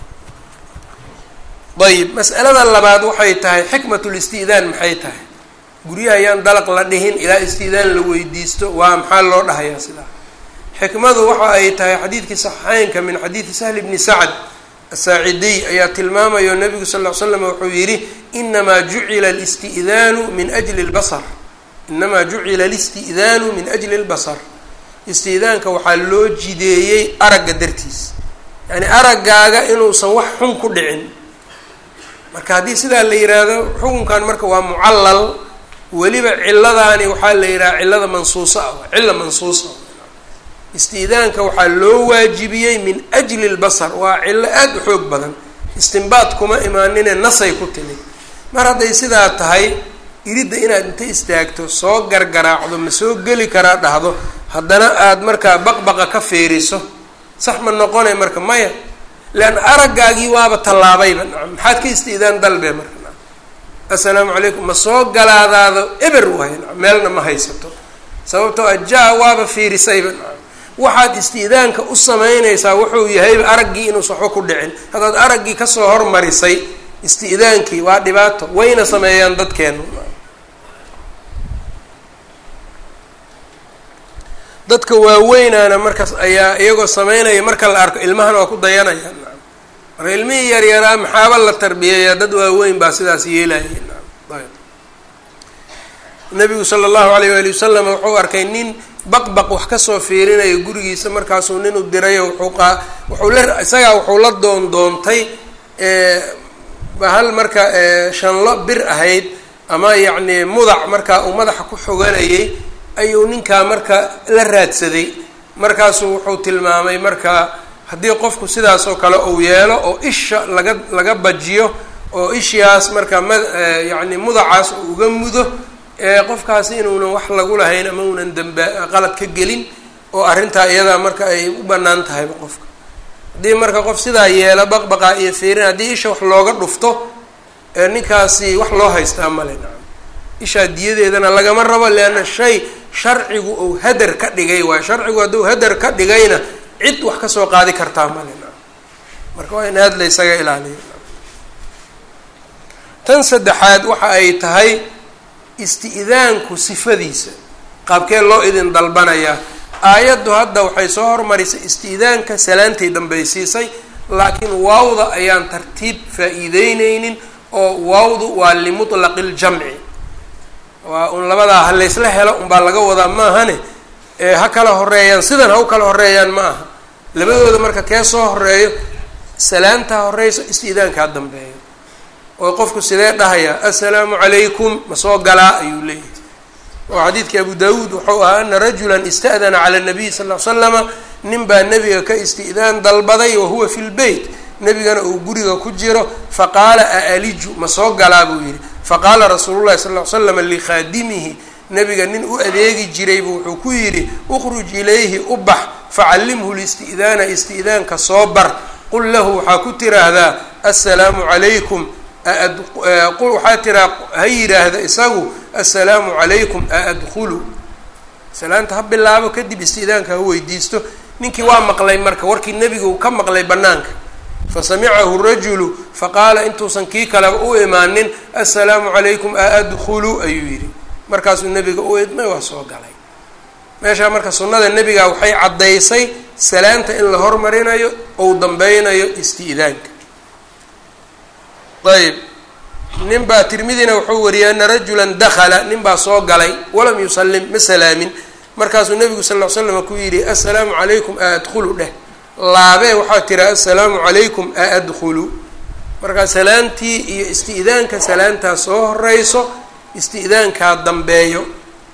ayib mas'alada labaad waxay tahay xikmatul isti'daan maxay tahay guryaha ayaan dalaq la dhihin ilaa isti'daan la weydiisto waa maxaa loo dhahayaa sidaa xikmadu waxa ay tahay xadiidkii saxiixeynka min xadiidi sahli bni sacd asaacidiy ayaa tilmaamayo nabigu sal ll ly slam wuxuu yidhi inamaa jucila listi'daanu min ajli lbasar inamaa jucila listi'daanu min ajli lbasar isti'daanka waxaa loo jideeyey aragga dartiis yacni araggaaga inuusan wax xun ku dhicin marka haddii sidaa la yidhaahdo xukunkan marka waa mucallal weliba ciladaani waxaa la yidhaha cillada mansuusa ah cilla mansuusa isti'daanka waxaa loo waajibiyey min ajli lbasar waa cillo aada u xoog badan istinbaad kuma imaanine nasay ku timid mar hadday sidaa tahay iridda inaad inta istaagto soo gargaraacdo ma soo geli karaa dhahdo haddana aada markaa baqbaqa ka fiiriso sax ma noqonay marka maya leanna araggaagii waaba tallaabayba nacam maxaad ka isti'daan dalbe marka nacam assalaamu calaykum ma soo galaadaado eber waayo nacam meelna ma haysato sababtoo ajaa waaba fiirisayba nacam waxaad isti'daanka u samaynaysaa wuxuu yahayba araggii inuusan waxba ku dhicin haddaad araggii kasoo hormarisay isti'daankii waa dhibaato wayna sameeyaan dadkeenu dadka waaweynaana markaas ayaa iyagoo sameynaya marka la arko ilmahana waa ku dayanaya nacam marka ilmihii yaryaraa maxaaba la tarbiyeeyaa dad waaweyn baa sidaas yeelaya nacam ayb nabigu sala allahu alayh waali wasalam wuxuu arkay nin baqbaq wax kasoo fiirinayo gurigiisa markaasuu nin u dirayo wuxuu qaa wuxuu la isagaa wuxuu la doon doontay bahal marka shanlo bir ahayd ama yacni mudac markaa uu madaxa ku xoganayay ayuu ninkaa marka la raadsaday markaasuu wuxuu tilmaamay marka haddii qofku sidaas oo kale uu yeelo oo isha laga laga bajiyo oo ishaas marka ma yacni mudacaas uu uga mudo qofkaasi inuunan wax lagu lahayn ama unan damba qalad ka gelin oo arrintaa iyadaa marka ay u bannaan tahayba qofka haddii marka qof sidaa yeela baqbaqaa iyo fiirin haddii isha wax looga dhufto ninkaasi wax loo haystaa male nacam ishaa diyadeedana lagama rabo leanna shay sharcigu uu hadar ka dhigay waayo sharcigu hadduu hadar ka dhigayna cid wax kasoo qaadi kartaa male nacam marka waa in aada la ysaga ilaaliyo tan saddexaad waxa ay tahay isti'daanku sifadiisa qaabkee loo idin dalbanayaa aayaddu hadda waxay soo hormarisay isti'daanka salaantay dambaysiisay laakiin waawda ayaan tartiib faa-iideyneynin oo waawdu waa limutlaqi ljamci waa un labadaa ha laysla helo unbaa laga wadaa maahane ee ha kala horeeyaan sidan ha u kala horeeyaan ma aha labadooda marka kee soo horeeyo salaantaa horeyso isti'daankaa dambeeyo oo qofku sidee dhahayaa assalaamu calaykum ma soo galaa ayuu leeyahay oo xadiidkii abu daawuud wuxuu ahaa ana rajulan ista'dana cala nabiy sal ll ly slama nin baa nebiga ka isti'daan dalbaday wa huwa fi lbeyt nebigana uu guriga ku jiro faqaala aaliju ma soo galaa buu yidhi faqaala rasuulu llahi sal ll ly slam likhaadimihi nebiga nin u adeegi jiraybu wuxuu ku yidhi ukhruj ilayhi u bax facallimhu listi'daana isti'daanka soo bar qul lahu waxaa ku tiraahdaa assalaamu calaykum waxaa tiraa ha yidhaahda isagu assalaamu calaykum aadkhulu salaanta ha bilaabo kadib isti'daanka ha weydiisto ninkii waa maqlay marka warkii nebiga uu ka maqlay bannaanka fasamicahu rajulu faqaala intuusan kii kaleba u imaanin assalaamu calaykum aadkhulu ayuu yidhi markaasuu nebiga u idmay waa soo galay meeshaa marka sunnada nebiga waxay caddaysay salaanta in la hormarinayo ou dambeynayo isti'daanka ayb nin baa tirmidina wuxuu wariyay ana rajulan dakala nin baa soo galay walam yusallim ma salaamin markaasuu nebigu sal ll ly slam ku yidhi assalaamu calaykum aadkhulu dheh laabee waxaa tira assalaamu calaykum aadkhulu markaa salaantii iyo isti'daanka salaantaa soo horeyso isti'daankaa dambeeyo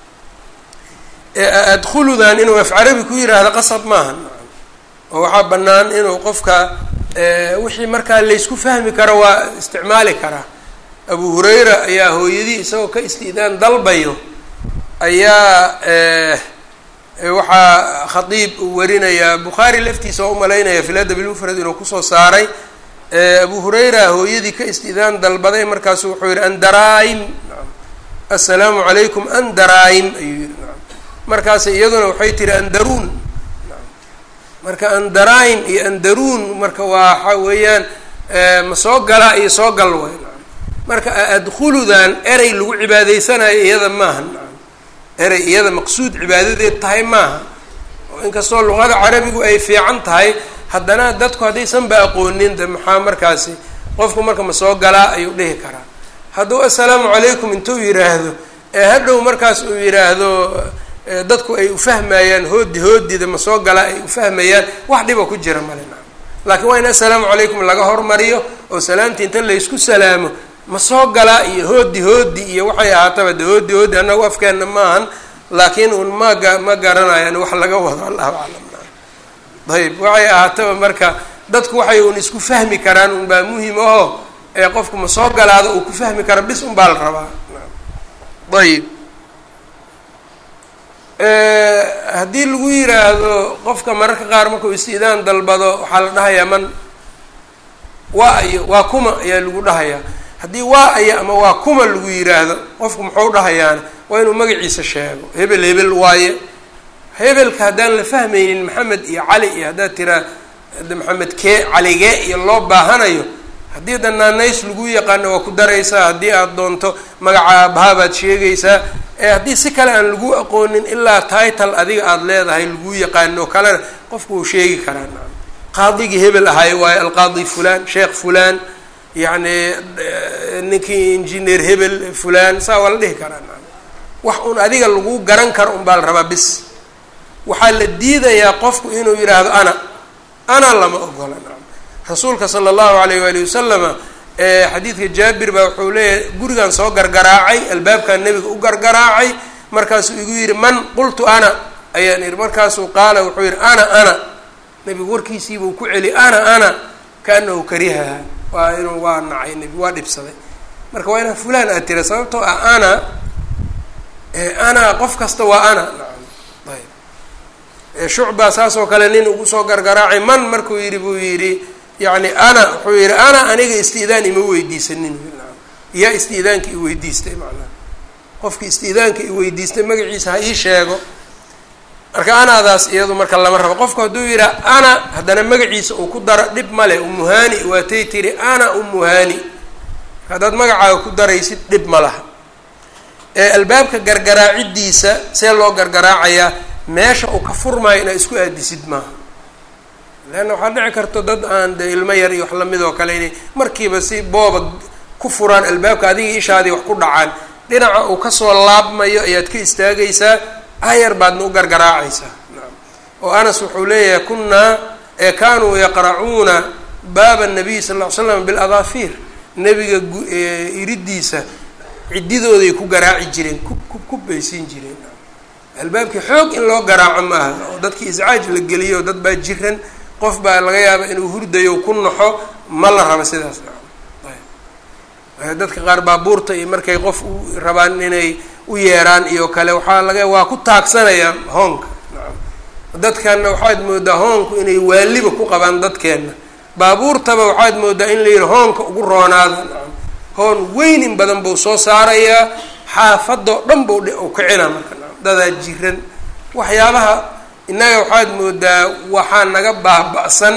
aadkhuludan inuu af carabi ku yiraahdo qasab maaha oo waxaa bannaan inuu qofka wixii markaa laysku fahmi karo waa isticmaali karaa abu hurayra ayaa hooyadii isagoo ka isti'daan dalbayo ayaa waxaa khadiib uu warinayaa bukhaari laftiisa oo umalaynaya fi ladab ilmufrad inuu kusoo saaray abu hurayra hooyadii ka isti'daan dalbaday markaasu wuxuu yihi andaraim assalaamu calaykum andaraim ayuu yihi markaas iyaduna waxay tihi andaruun marka andaraim iyo andaruun marka waa waxa weeyaan ma soo galaa iyo soo gal way marka adkhuludan erey lagu cibaadaysanayo iyada maaha erey iyada maqsuud cibaadadeed tahay maaha oo inkastoo luqada carabigu ay fiican tahay haddana dadku haddaysanba aqoonin de maxaa markaasi qofku marka ma soo galaa ayuu dhihi karaa hadduu assalaamu calaykum intuu yidhaahdo ee hadhow markaas uu yidhaahdo dadku ay ufahmayaan hoodi hoodida ma soo galaa ay ufahmayaan wax dhiba ku jira male na laakiin waa in assalaamu calaykum laga hormariyo oo salaamtii inta laysku salaamo ma soo galaa iyo hoodi hoodi iyo waxay ahaataba de hoodi hoodi annagu afkeenna maahan laakiin un maga ma garanayaan wax laga wado allahu aclam ayb waxay ahaataba marka dadku waxay un isku fahmi karaan un baa muhim aho ee qofku ma soo galaado uu ku fahmi karo bis un baa la rabaa ayib haddii lagu yiraahdo qofka mararka qaar markuu istiidaan dalbado waxaa la dhahayaa man waa ayo waa kuma ayaa lagu dhahayaa haddii waa aya ama waa kuma lagu yiraahdo qofku muxuu dhahayaana waa inuu magaciisa sheego hebel hebel waaye hebelka haddaan la fahmaynin maxamed iyo cali iyo haddaad tiraa maxamed kee caligee iyo loo baahanayo haddii danaanays lagu yaqaano waa ku daraysaa haddii aada doonto magaca aabaha baad sheegaysaa ee haddii si kale aan lagu aqoonin ilaa title adiga aada leedahay lagu yaqaano kalena qofku wuu sheegi karaa qaadigii hebel ahay waayo alqaadi fulan sheekh fulan yacni ninkii engineer hebel fulan saa waa la dhihi karaa wax un adiga lagu garan karo un baa la rabaa bis waxaa la diidayaa qofku inuu yidhaahdo ana ana lama ogola rasuulka sala allahu alayh waali wasalama xadiidka jaabir baa wuxuu leeyahay gurigan soo gargaraacay albaabkan nebiga u gargaraacay markaasuu igu yidhi man qultu ana ayaan ihi markaasuu qaala wuxuu yidhi ana ana nebigu warkiisiibuu ku celi ana ana kaanahu karihaha waa inuu waa nacay nebi waa dhibsaday marka waa inaa fulaan aad tira sababtoo ah ana ana qof kasta waa ana nacam ayb shucba saas oo kale nin ugu soo gargaraacay man markuu yidhi buu yidhi yacni ana wuxuu yidhi ana aniga isti'daan ima weydiisanin yaa isti'daanka i weydiistay macnaha qofki isti'daanka i weydiistay magaciisa ha ii sheego marka anaadaas iyadu marka lama rabo qofku hadduu yidhaha ana haddana magaciisa uu ku daro dhib male umuhani waatay tiri ana umuhani haddaad magacaaga ku daraysid dhib ma laha ee albaabka gargaraacidiisa see loo gargaraacayaa meesha uu ka furmaayo inaad isku aadisid maaha leanna waxaa dhici karto dad aan de ilmo yar iyo wax lamid oo kale inay markiiba si booba ku furaan albaabka adiga ishaadii wax ku dhacaan dhinaca uu kasoo laabmayo ayaad ka istaagaysaa ayar baadna u gargaraacaysaa oo anas wuxuu leeyahay kunaa ee kaanuu yaqracuuna baaba nabiy sal ll ly slam biladaafiir nebiga iridiisa ciddidooday ku garaaci jireen kub kub kub bay siin jireen albaabkii xoog in loo garaaco ma aha oo dadkii iscaaj la geliyo dad baa jiran qof baa laga yaaba inuu hurdayo ku naxo ma la rabo sidaas ayb dadka qaar baabuurta iyo markay qof u rabaan inay u yeeraan iyo kale waxaa laga waa ku taagsanayaa hoonka dadkanna waxaad moodaa hoonku inay waaliba ku qabaan dadkeenna baabuurtaba waxaad moodaa in la yihi hoonka ugu roonaada hoon weyn in badan buu soo saarayaa xaafadoo dhan buu u kicina marka dadaa jiran waxyaabaha innaga waxaad moodaa waxaa naga baaba-san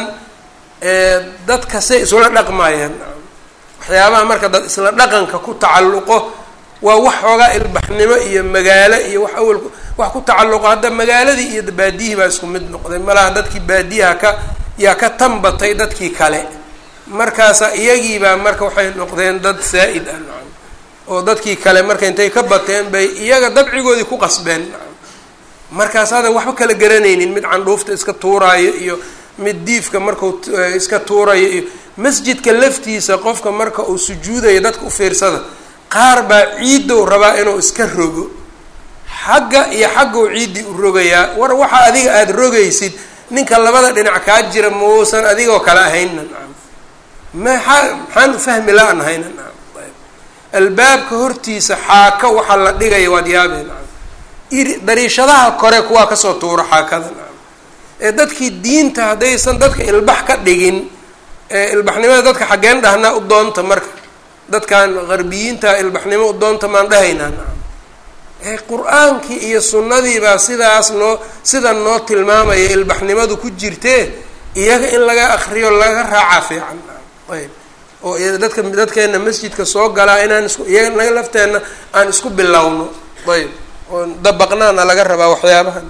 dadka say isula dhaqmayaan waxyaabaha marka dad isla dhaqanka ku tacalluqo waa wax xoogaa ilbaxnimo iyo magaalo iyo wax awal wax ku tacalluqo hadda magaaladii iyo baadiyihii baa isku mid noqday malaha dadkii baadiyaha ka yaa ka tanbatay dadkii kale markaasa iyagiibaa marka waxay noqdeen dad saa-id ah nacam oo dadkii kale marka intay ka bateen bay iyaga dabcigoodii ku qasbeen nacam markaas hada waxba kala garanaynin mid candhuufta iska tuuraayo iyo mid diifka markau iska tuurayo iyo masjidka laftiisa qofka marka uu sujuudayo dadka u fiirsada qaar baa ciidow rabaa inuu iska rogo xagga iyo xaggow ciiddii u rogayaa war waxa adiga aada rogaysid ninka labada dhinac kaa jira mauusan adigoo kale ahayna nacam maxaa maxaan ufahmi la-an hayna nacam ayb albaabka hortiisa xaaka waxaa la dhigaya waad yaabeen iri dariishadaha kore kuwaa kasoo tuuro xaakada ee dadkii diinta haddaysan dadka ilbax ka dhigin ilbaxnimada dadka xaggeen dhahnaa u doonta marka dadkan qarbiyiinta ilbaxnimo u doonta maan dhahaynaa qur-aankii iyo sunnadii baa sidaas noo sidan noo tilmaamaya ilbaxnimadu ku jirtee iyaga in laga akriyo laga raacaa fiican ayb oo dadka dadkeena masjidka soo galaa inaan isku iyaga naga lafteenna aan isku bilowno ayb oo dabaqnaana laga rabaa waxyaabahan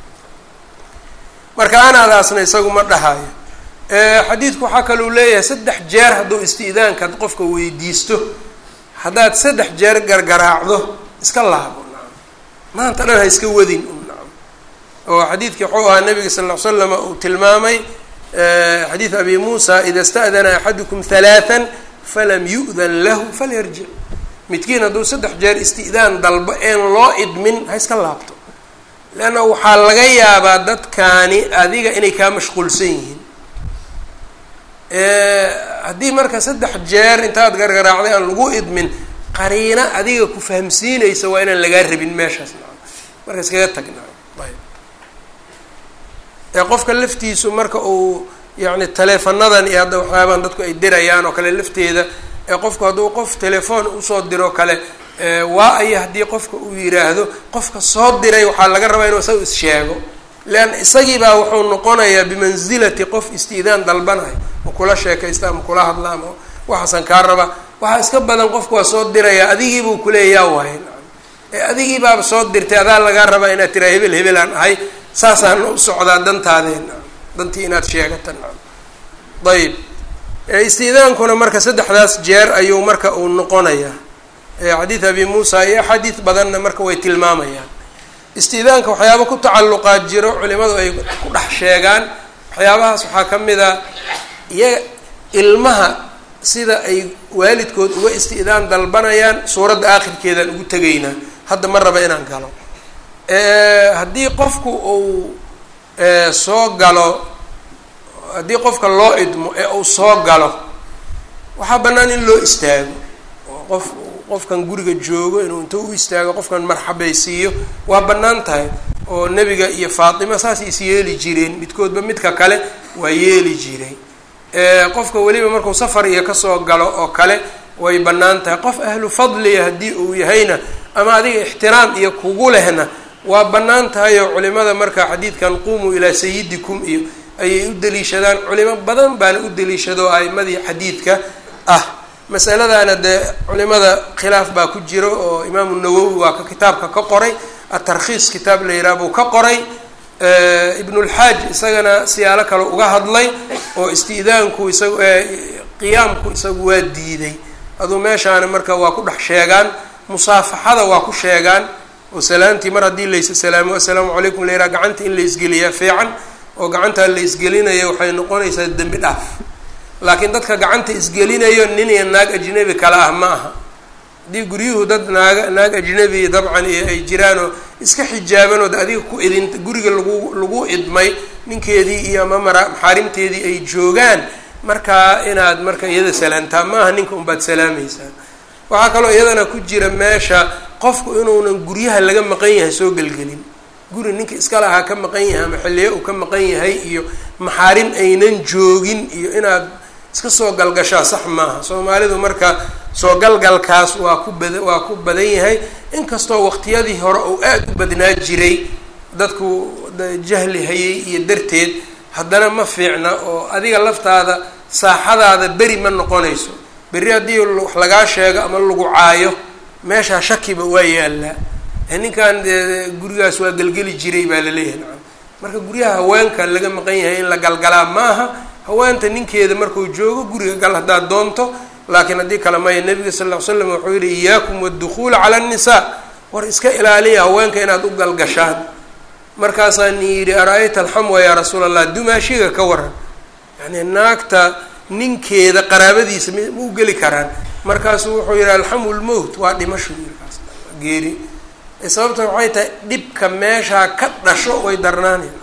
marka anaadaasna isagu ma dhahayo xadiidku waxaa kaluu leeyahay saddex jeer hadduu isti'daanka qofka weydiisto haddaad saddex jeer gargaraacdo iska laabo maanta dhan ha iska wadin oo xadiidkii wuxuu ahaa nabiga sal ll ly slama uu tilmaamay xadiid abi muusa ida sta'dana axadukum halaathan falam yu'dan lahu falyarjic midkiin hadduu saddex jeer isti'daan dalbo een loo idmin ha iska laabto leanna waxaa laga yaabaa dadkaani adiga inay kaa mashquulsan yihiin haddii marka saddex jeer intaad gargaraacday aan lagu idmin qariina adiga ku fahamsiinaysa waa inaan lagaa rabin meeshaas marka iskaga tagna ayb ee qofka laftiisu marka uu yacni taleefanadan iyo hadda waxyaabaan dadku ay dirayaan oo kale lafteeda ee qofku hadduu qof telefoon usoo diro kale waa aya haddii qofka uu yiraahdo qofka soo diray waxaa laga rabaa inuu isaga is-sheego leanna isagiibaa wuxuu noqonayaa bimansilati qof istiidaan dalbanayo ma kula sheekaysta ama kula hadla ama waxaasan kaa raba waxaa iska badan qofku waa soo diraya adigiibuu kuleeyaa waaye ee adigii baaba soo dirtay adaa lagaa rabaa inaad tiraa hebel hebel aan ahay saasaan u socdaa dantaadeen dantii inaad sheegata ayib istiidaankuna marka saddexdaas jeer ayuu marka uu noqonayaa xadiid abi muusa iyo axaadiid badanna marka way tilmaamayaan istiidaanka waxyaaba ku tacalluqaa jiro culimadu ay ku dhex sheegaan waxyaabahaas waxaa ka mid a iyaga ilmaha sida ay waalidkood uga isti'daan dalbanayaan suuradda aakhirkeedaan ugu tegaynaa hadda ma raba inaan galo haddii qofku uu soo galo haddii qofka loo idmo ee uu soo galo waxaa bannaan in loo istaago oo qof qofkan guriga joogo inuu inta u istaago qofkan marxabaysiiyo waa bannaan tahay oo nebiga iyo faatima saasay is yeeli jireen midkoodba midka kale waa yeeli jiray qofka weliba markuu safar iyo kasoo galo oo kale way bannaan tahay qof ahlu fadliya haddii uu yahayna ama adiga ixtiraam iyo kugu lehna waa bannaan tahay oo culimada marka xadiidkan qumuu ilaa sayidikum iyo ayay u daliishadaan culimo badan baana u daliishado a'imadii xadiidka ah masaladaana dee culimada khilaaf baa ku jiro oo imaamu nawowi waa ka kitaabka ka qoray atarkhiis kitaab la yidhaha buu ka qoray ibnulxaaj isagana siyaalo kale uga hadlay oo isti'daanku isagu qiyaamku isagu waa diiday aduu meeshaana marka waa ku dhex sheegaan musaafaxada waa ku sheegaan oo salaantii mar haddii laysa salaamo assalaamu calaykum la yidhaha gacanta in la isgeliyaa fiican oo gacantaa la isgelinayo waxay noqonaysaa dembi dhaaf laakiin dadka gacanta isgelinayo nin iyo naag ajnabi kale ah ma aha haddii guryuhu dad naaga naag ajnabi dabcan iyo ay jiraanoo iska xijaabanood adiga ku idin guriga lagu lagu idmay ninkeedii iyo ama mara maxaarimteedii ay joogaan markaa inaad marka iyada salaantaa ma aha ninka unbaad salaamaysaa waxaa kaloo iyadana ku jira meesha qofku inuunan guryaha laga maqan yahay soo gelgelin guri ninka iska lahaa ka maqan yahay ama xilliyo uu ka maqan yahay iyo maxaarim aynan joogin iyo inaad iska soo galgashaa sax maaha soomaalidu marka soo galgalkaas waa ku bad waa ku badan yahay inkastoo waqtiyadii hore uu aada u badnaa jiray dadku jahli hayay iyo darteed haddana ma fiicna oo adiga laftaada saaxadaada beri ma noqonayso berri haddii wax lagaa sheego ama lagu caayo meeshaa shakiba waa yaallaa ninkan dee gurigaas waa gelgeli jiray baa laleeyahay nacam marka guryaha haweenka laga maqan yahay in la galgalaa ma aha haweenta ninkeeda markuu joogo guriga gal haddaad doonto laakiin haddii kale maya nabiga sal ll ly slam wuxuu yihi iyaakum waddukhuula cala annisaa war iska ilaaliya haweenka inaad u galgashaan markaasaan yidhi ara-ayta alxamwa yaa rasuul allah dumaashiga ka waran yani naagta ninkeeda qaraabadiisa m ma u geli karaan markaasuu wuxuu yihi alxamu lmowt waa dhimasho yirkaas geeri sababta waxay tahay dhibka meeshaa ka dhasho way darnaanayn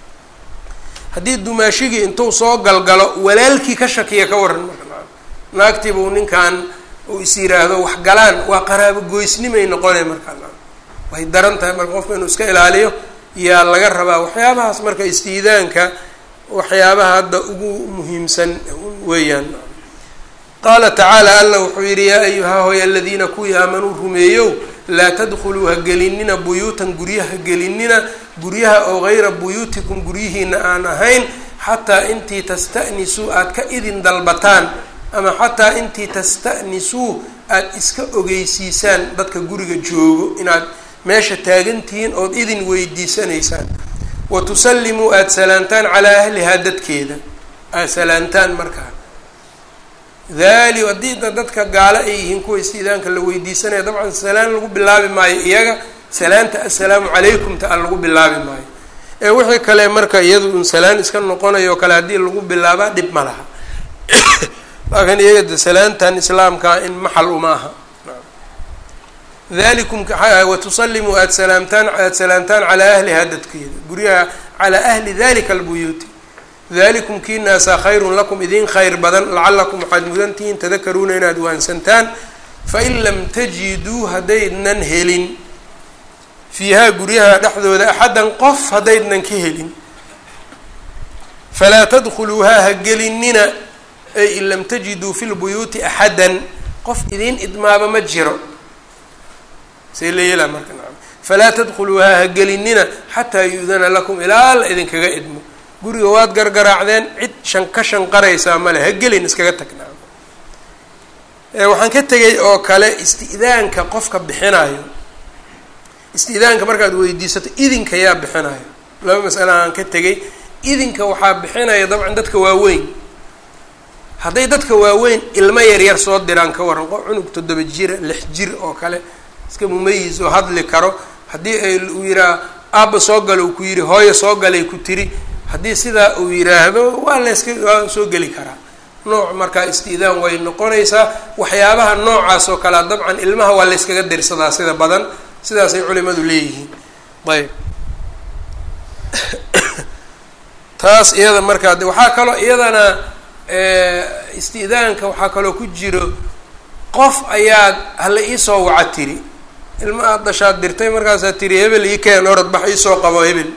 haddii dumaashigii intuu soo galgalo walaalkii ka shakiya ka waran marka naagtiibuu ninkan oo is yiraahdo wax galaan waa qaraabo goysnimay noqonay markaa way daran tahay marka qofka inuu iska ilaaliyo yaa laga rabaa waxyaabahaas marka istiidaanka waxyaabaha hadda ugu muhiimsan weeyaan qaala tacaala alla wuxuu yidhi yaa ayuhaa hoy aladiina kuwii aamanuu rumeeyow laa tadkhuluu ha gelinina buyuutan guryaha gelinina guryaha oo gayra buyuutikum guryihiina aan ahayn xataa intii tasta'nisuu aada ka idin dalbataan ama xataa intii tasta'nisuu aada iska ogeysiisaan dadka guriga joogo inaad meesha taagantihiin ood idin weydiisanaysaan wa tusallimuu aada salaantaan calaa ahlihaa dadkeeda aada salaantaan markaa daali haddii dadka gaalo ay yihiin kuwa istiidaanka la weydiisanaya dabcan salaan lagu bilaabi maayo iyaga salaanta assalaamu calaykum ta an lagu bilaabi maayo ee wixii kale marka iyadu un salaan iska noqonayo o kale haddii lagu bilaabaa dhib ma laha laakiin iyaga de salaantan islaamkaa in maxal uma aha dalikum watusallimuu aada salaamtaan aada salaamtaan calaa ahlihaa dadkeeda guryaha calaa ahli dalika albuyuuti dalikum kiinaasaa khayrun lakum idin khayr badan lacalakum waxaad mudantihiin tadakaruuna inaad waansantaan fain lam tajiduu haddaydnan helin fiihaa guryaha dhexdooda axaddan qof haddaydnan ka helin falaa tadkhuluuhaa ha gelinina ay in lam tajiduu fi lbuyuuti axaddan qof idiin idmaaba ma jiro say la yeelaa marka nacam falaa tadkhuluuhaa ha gelinina xataa yu-dana lakum ilaa la idinkaga idmo guriga waad gargaraacdeen cid shan ka shanqaraysaa male ha gelin iskaga tag nacam waxaan ka tegay oo kale isti'daanka qofka bixinayo isti'daanka markaad weydiisato idinka yaa bixinayo laba masale aan ka tegay idinka waxaa bixinaya dabcan dadka waaweyn hadday dadka waaweyn ilmo yaryar soo diraan ka waran qof cunug toddoba jira lix jir oo kale iska mumayis oo hadli karo haddii ay uu yihaah aabba soo gala uu ku yidhi hooyo soo galay ku tiri haddii sidaa uu yidhaahdo waa layska waa soo geli karaa nooc markaa isti'daan way noqonaysaa waxyaabaha noocaas oo kalea dabcan ilmaha waa layskaga dirsadaa sida badan sidaasay culimadu leeyihiin ayb taas iyada markaa waxaa kaloo iyadana isti'daanka waxaa kaloo ku jiro qof ayaad hala iisoo waca tiri ilma aada dashaad dirtay markaasaa tiri hebel ii keen orod bax iisoo qabo hebel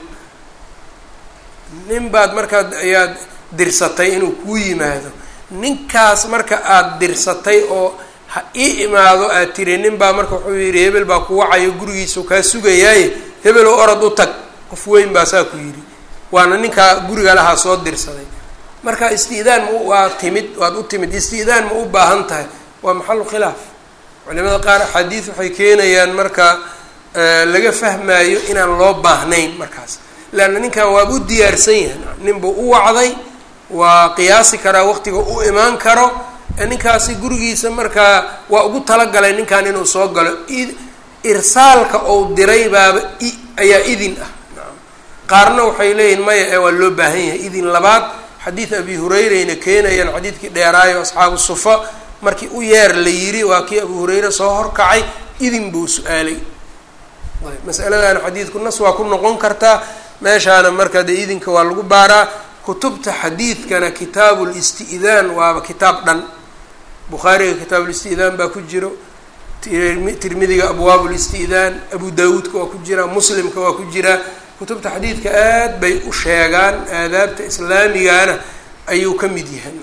nin baad markaa ayaad dirsatay inuu kuu yimaado ninkaas marka aada dirsatay oo ha ii imaado aad tiri nin baa marka wuxuu yidhi hebel baa ku wacayo gurigiisau kaa sugayaaye hebel oo orod u tag qof weyn baa saa ku yidhi waana ninkaa guriga lahaa soo dirsaday marka isti'daan ma waa timid waad u timid isti'daan ma u baahan tahay waa maxalu khilaaf culimada qaar axaadiis waxay keenayaan marka laga fahmaayo inaan loo baahnayn markaas leanna ninkan waaba u diyaarsan yahay ninbuu u wacday waa qiyaasi karaa waqtiga u imaan karo ninkaasi gurigiisa markaa waa ugu talagalay ninkan inuu soo galo irsaalka ou diray baaba ayaa idin ah qaarna waxay leeyihin maya ee waa loo baahan yahay idin labaad xadiid abi hurayrayna keenayaan xadiidkii dheeraayo asxaabu sufa markii u yeer la yiri waa kii abu hurayre soo horkacay idin buu su-aalay masaladan xadiidku nas waa ku noqon kartaa meeshaana marka dee idinka waa lagu baaraa kutubta xadiidkana kitaabu listi'daan waaba kitaab dhan bukhaariga kitaabulisti'daan baa ku jiro tirmidiga abwaabu listi'daan abu daawuudka waa ku jiraa muslimka waa ku jiraa kutubta xadiidka aad bay u sheegaan aadaabta islaamigana ayuu ka mid yahay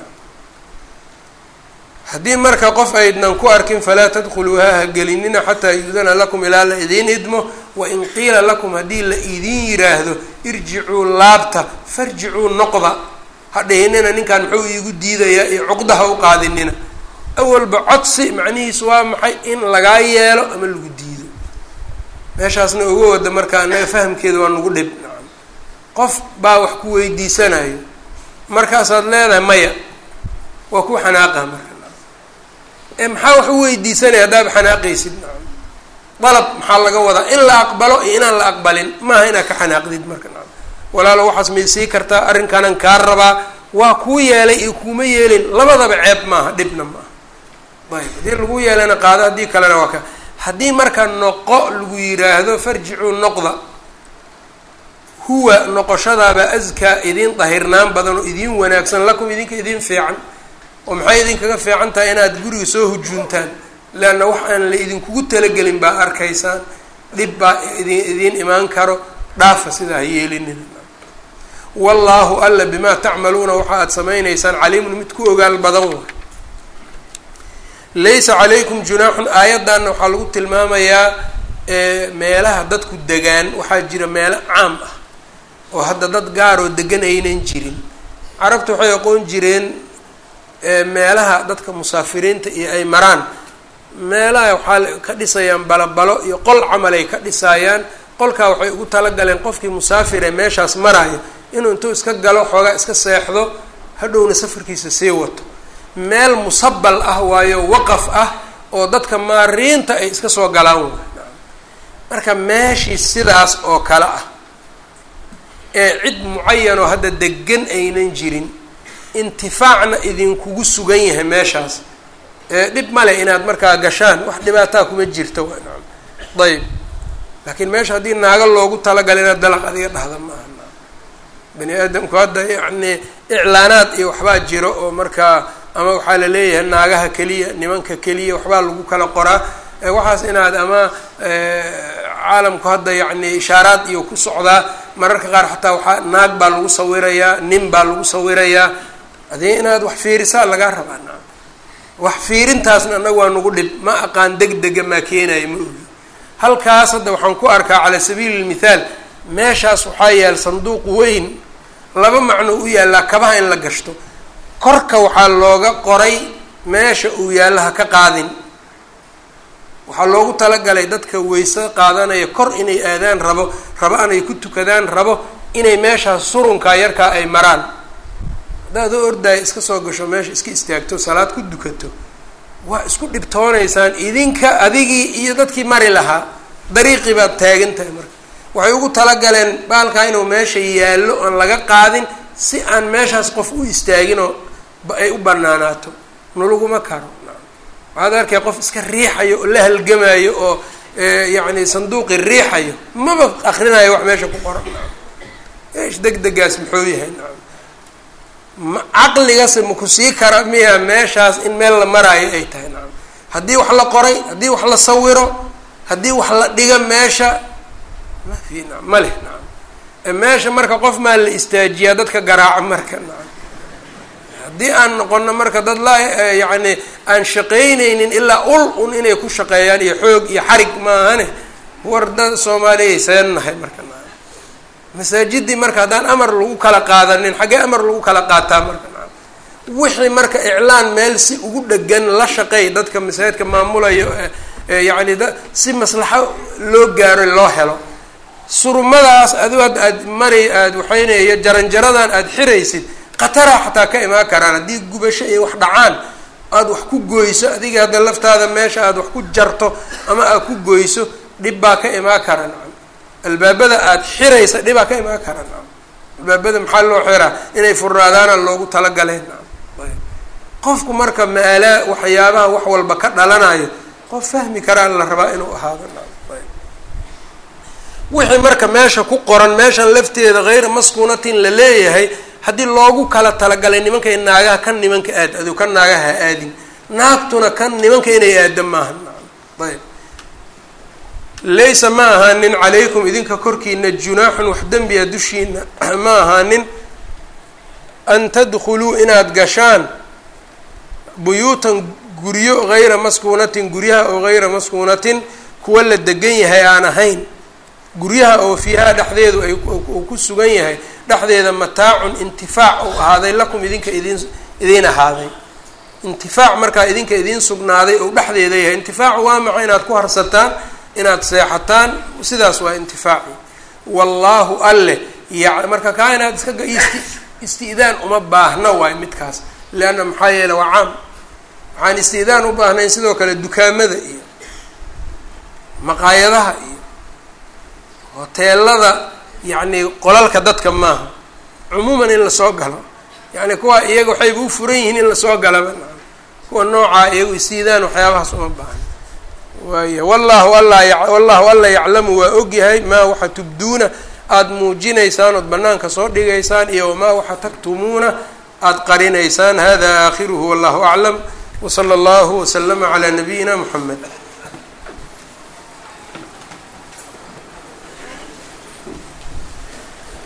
haddii marka qof aydnan ku arkin falaa tadkhuluuhaa ha gelinina xataa yu-dana lakum ilaa la idiin idmo wain qiila lakum haddii la idiin yiraahdo irjicuu laabta farjicuu noqda ha dhihinina ninkan muxuu iigu diidayaa iyo cuqdaha u qaadinina awalba codsi macnihiisu waa maxay in lagaa yeelo ama lagu diido meeshaasna uga wada marka anaga fahamkeeda waa nagu dhib nacam qof baa wax ku weydiisanayo markaasaad leedahay maya waa ku xanaaqa marka ee maxaa wax u weydiisanaya haddaaba xanaaqaysid nacam dalab maxaa laga wadaa in la aqbalo iyo inaan la aqbalin maaha inaad ka xanaaqdid marka nacam walaalo waxaas may sii kartaa arrinkaanan kaa rabaa waa kuu yeelay iyo kuuma yeelin labadaba ceeb maaha dhibna maaha ayb haddii lagu yeelana qaado haddii kalena waa ka haddii marka noqo lagu yiraahdo farjicuu noqda huwa noqoshadaaba askaa idiin dahirnaan badan oo idiin wanaagsan lakum idinka idiin fiican oo maxay idinkaga fiican tahay inaad guriga soo hujuuntaan leanna wax aan la idinkugu talagelin baa arkaysaan dhib baa idin idiin imaan karo dhaafa sidaa ha yeelinin wallaahu alla bimaa tacmaluuna waxa aad samaynaysaan caliimun mid ku ogaal badan wa laysa calaykum junaaxun aayaddanna waxaa lagu tilmaamayaa meelaha dadku degaan waxaa jira meelo caam ah oo hadda dad gaaroo degan aynan jirin carabta waxay aqoon jireen meelaha dadka musaafiriinta iyo ay maraan meelaha waxaa ka dhisayaan balabalo iyo qol camal ay ka dhisaayaan qolkaa waxay ugu talagaleen qofkii musaafir ee meeshaas maraayo inuu intuu iska galo xoogaa iska seexdo hadhowna safarkiisa sii wato meel musabal ah waayo waqaf ah oo dadka maariinta ay iska soo galaan way marka meeshii sidaas oo kale ah ee cid mucayanoo hadda degan aynan jirin intifaacna idinkugu sugan yahay meeshaas ee dhib male inaad markaa gashaan wax dhibaataa kuma jirta wa naam ayb laakiin meesha haddii naago loogu talagala inaad dalaq adiga dhahda maaha bani aadamku hadda yacni iclaanaad iyo waxbaa jiro oo markaa ama waxaa la leeyahay naagaha keliya nimanka keliya waxbaa lagu kala qoraa waxaas inaad ama caalamku hadda yacni ishaaraad iyo ku socdaa mararka qaar xataa waxaa naag baa lagu sawirayaa nin baa lagu sawirayaa adii inaad wax fiirisaa lagaa rabaa naam wax fiirintaasna annaga waa nagu dhib ma aqaan deg dega maa keenayo ma ogi halkaas hadda waxaan ku arkaa calaa sabiili lmithaal meeshaas waxaa yaal sanduuq weyn laba macno u yaallaa kabaha in la gashto korka waxaa looga qoray meesha uu yaallo ha ka qaadin waxaa loogu talagalay dadka weyse qaadanaya kor inay aadaan rabo rabo anay ku tukadaan rabo inay meeshaas surunkaa yarkaa ay maraan haddaad u ordaaya iska soo gasho meesha iska istaagto salaad ku dukato waa isku dhibtoonaysaan idinka adigii iyo dadkii mari lahaa dariiqii baad taagan tahay marka waxay ugu talagaleen baalkaa inuu meesha yaallo oon laga qaadin si aan meeshaas qof u istaaginoo ay u banaanaato nalaguma karo waxaad arkay qof iska riixayo oo la halgamayo oo yacni sanduuqi riixayo maba akrinayo wax meesha ku qoran eesh deg degaas muxuu yahay ma caqligase maku sii kara miya meeshaas in meel la maraayo ay tahay nacam haddii wax la qoray haddii wax la sawiro haddii wax la dhiga meesha ma fi na ma leh nacam meesha marka qof maa la istaajiyaa dadka garaaca marka nacam haddii aan noqono marka dad la yacni aan shaqaynaynin ilaa ul un inay ku shaqeeyaan iyo xoog iyo xarig maahane war dad soomaaliyay seen nahay marka nacam masaajidii marka haddaan amar lagu kala qaadanin xaggee amar lagu kala qaataa marka nacam wixii marka iclaan meel si ugu dhegan la shaqeey dadka masaajidka maamulayo yacni da si maslaxo loo gaaro loo helo surumadaas adigo ad aad mari aada waxaynayo jaranjaradan aada xiraysid khataraa xataa ka imaan karaan haddii gubasho iyo wax dhacaan aada wax ku goyso adiga hadda laftaada meesha aada wax ku jarto ama aada ku goyso dhib baa ka imaan kara nacam albaabada aada xiraysa dhibaa ka imaan kara nacam albaabada maxaa loo xiraa inay furnaadaana loogu talagaleen nacam qofku marka maalaa waxyaabaha wax walba ka dhalanayo qof fahmi karaa la rabaa inuu ahaado nacam wixii marka meesha ku qoran meeshan lafteeda hayra maskuunatin la leeyahay haddii loogu kala talagalay nimankay naagaha kan nimanka aad adu kan naagaha ha aadin naagtuna kan nimanka inay aada maaha nacam ayb laysa ma ahaanin calaykum idinka korkiina junaaxun wax dembiya dushiina ma ahaanin an tadkhuluu inaad gashaan buyuutan guryo hayra maskuunatin guryaha oo hayra maskuunatin kuwa la degan yahay aan ahayn guryaha oo fiihaa dhexdeedu ay uu ku sugan yahay dhexdeeda mataacun intifaac uu ahaaday lakum idinka idin idiin ahaaday intifaac markaa idinka idiin sugnaaday ou dhexdeeda yahay intifaacu waa maca inaad ku harsataan inaad seexataan sidaas waa intifaaci wallaahu alleh ya marka kaa inaad iska isti-daan uma baahna waay midkaas leanna maxaa yeele waa caam waxaan isti-daan u baahnayn sidoo kale dukaamada iyo maqaayadaha iyo hoteelada yacni qolalka dadka maaha cumuuman in lasoo galo yacni kuwa iyaga waxayba u furan yihiin in lasoo galaba kuwa noocaa iyagu isiidaan waxyaabahaas uma baahan waaya wallahu alla wallahu alla yaclamu waa ogyahay maa waxa tubduuna aada muujinaysaan ood banaanka soo dhigaysaan iyo wamaa waxa taktumuuna aada qarinaysaan hada aakhiruhu wallahu aclam wsala allahu waslama calaa nabiyina muxamed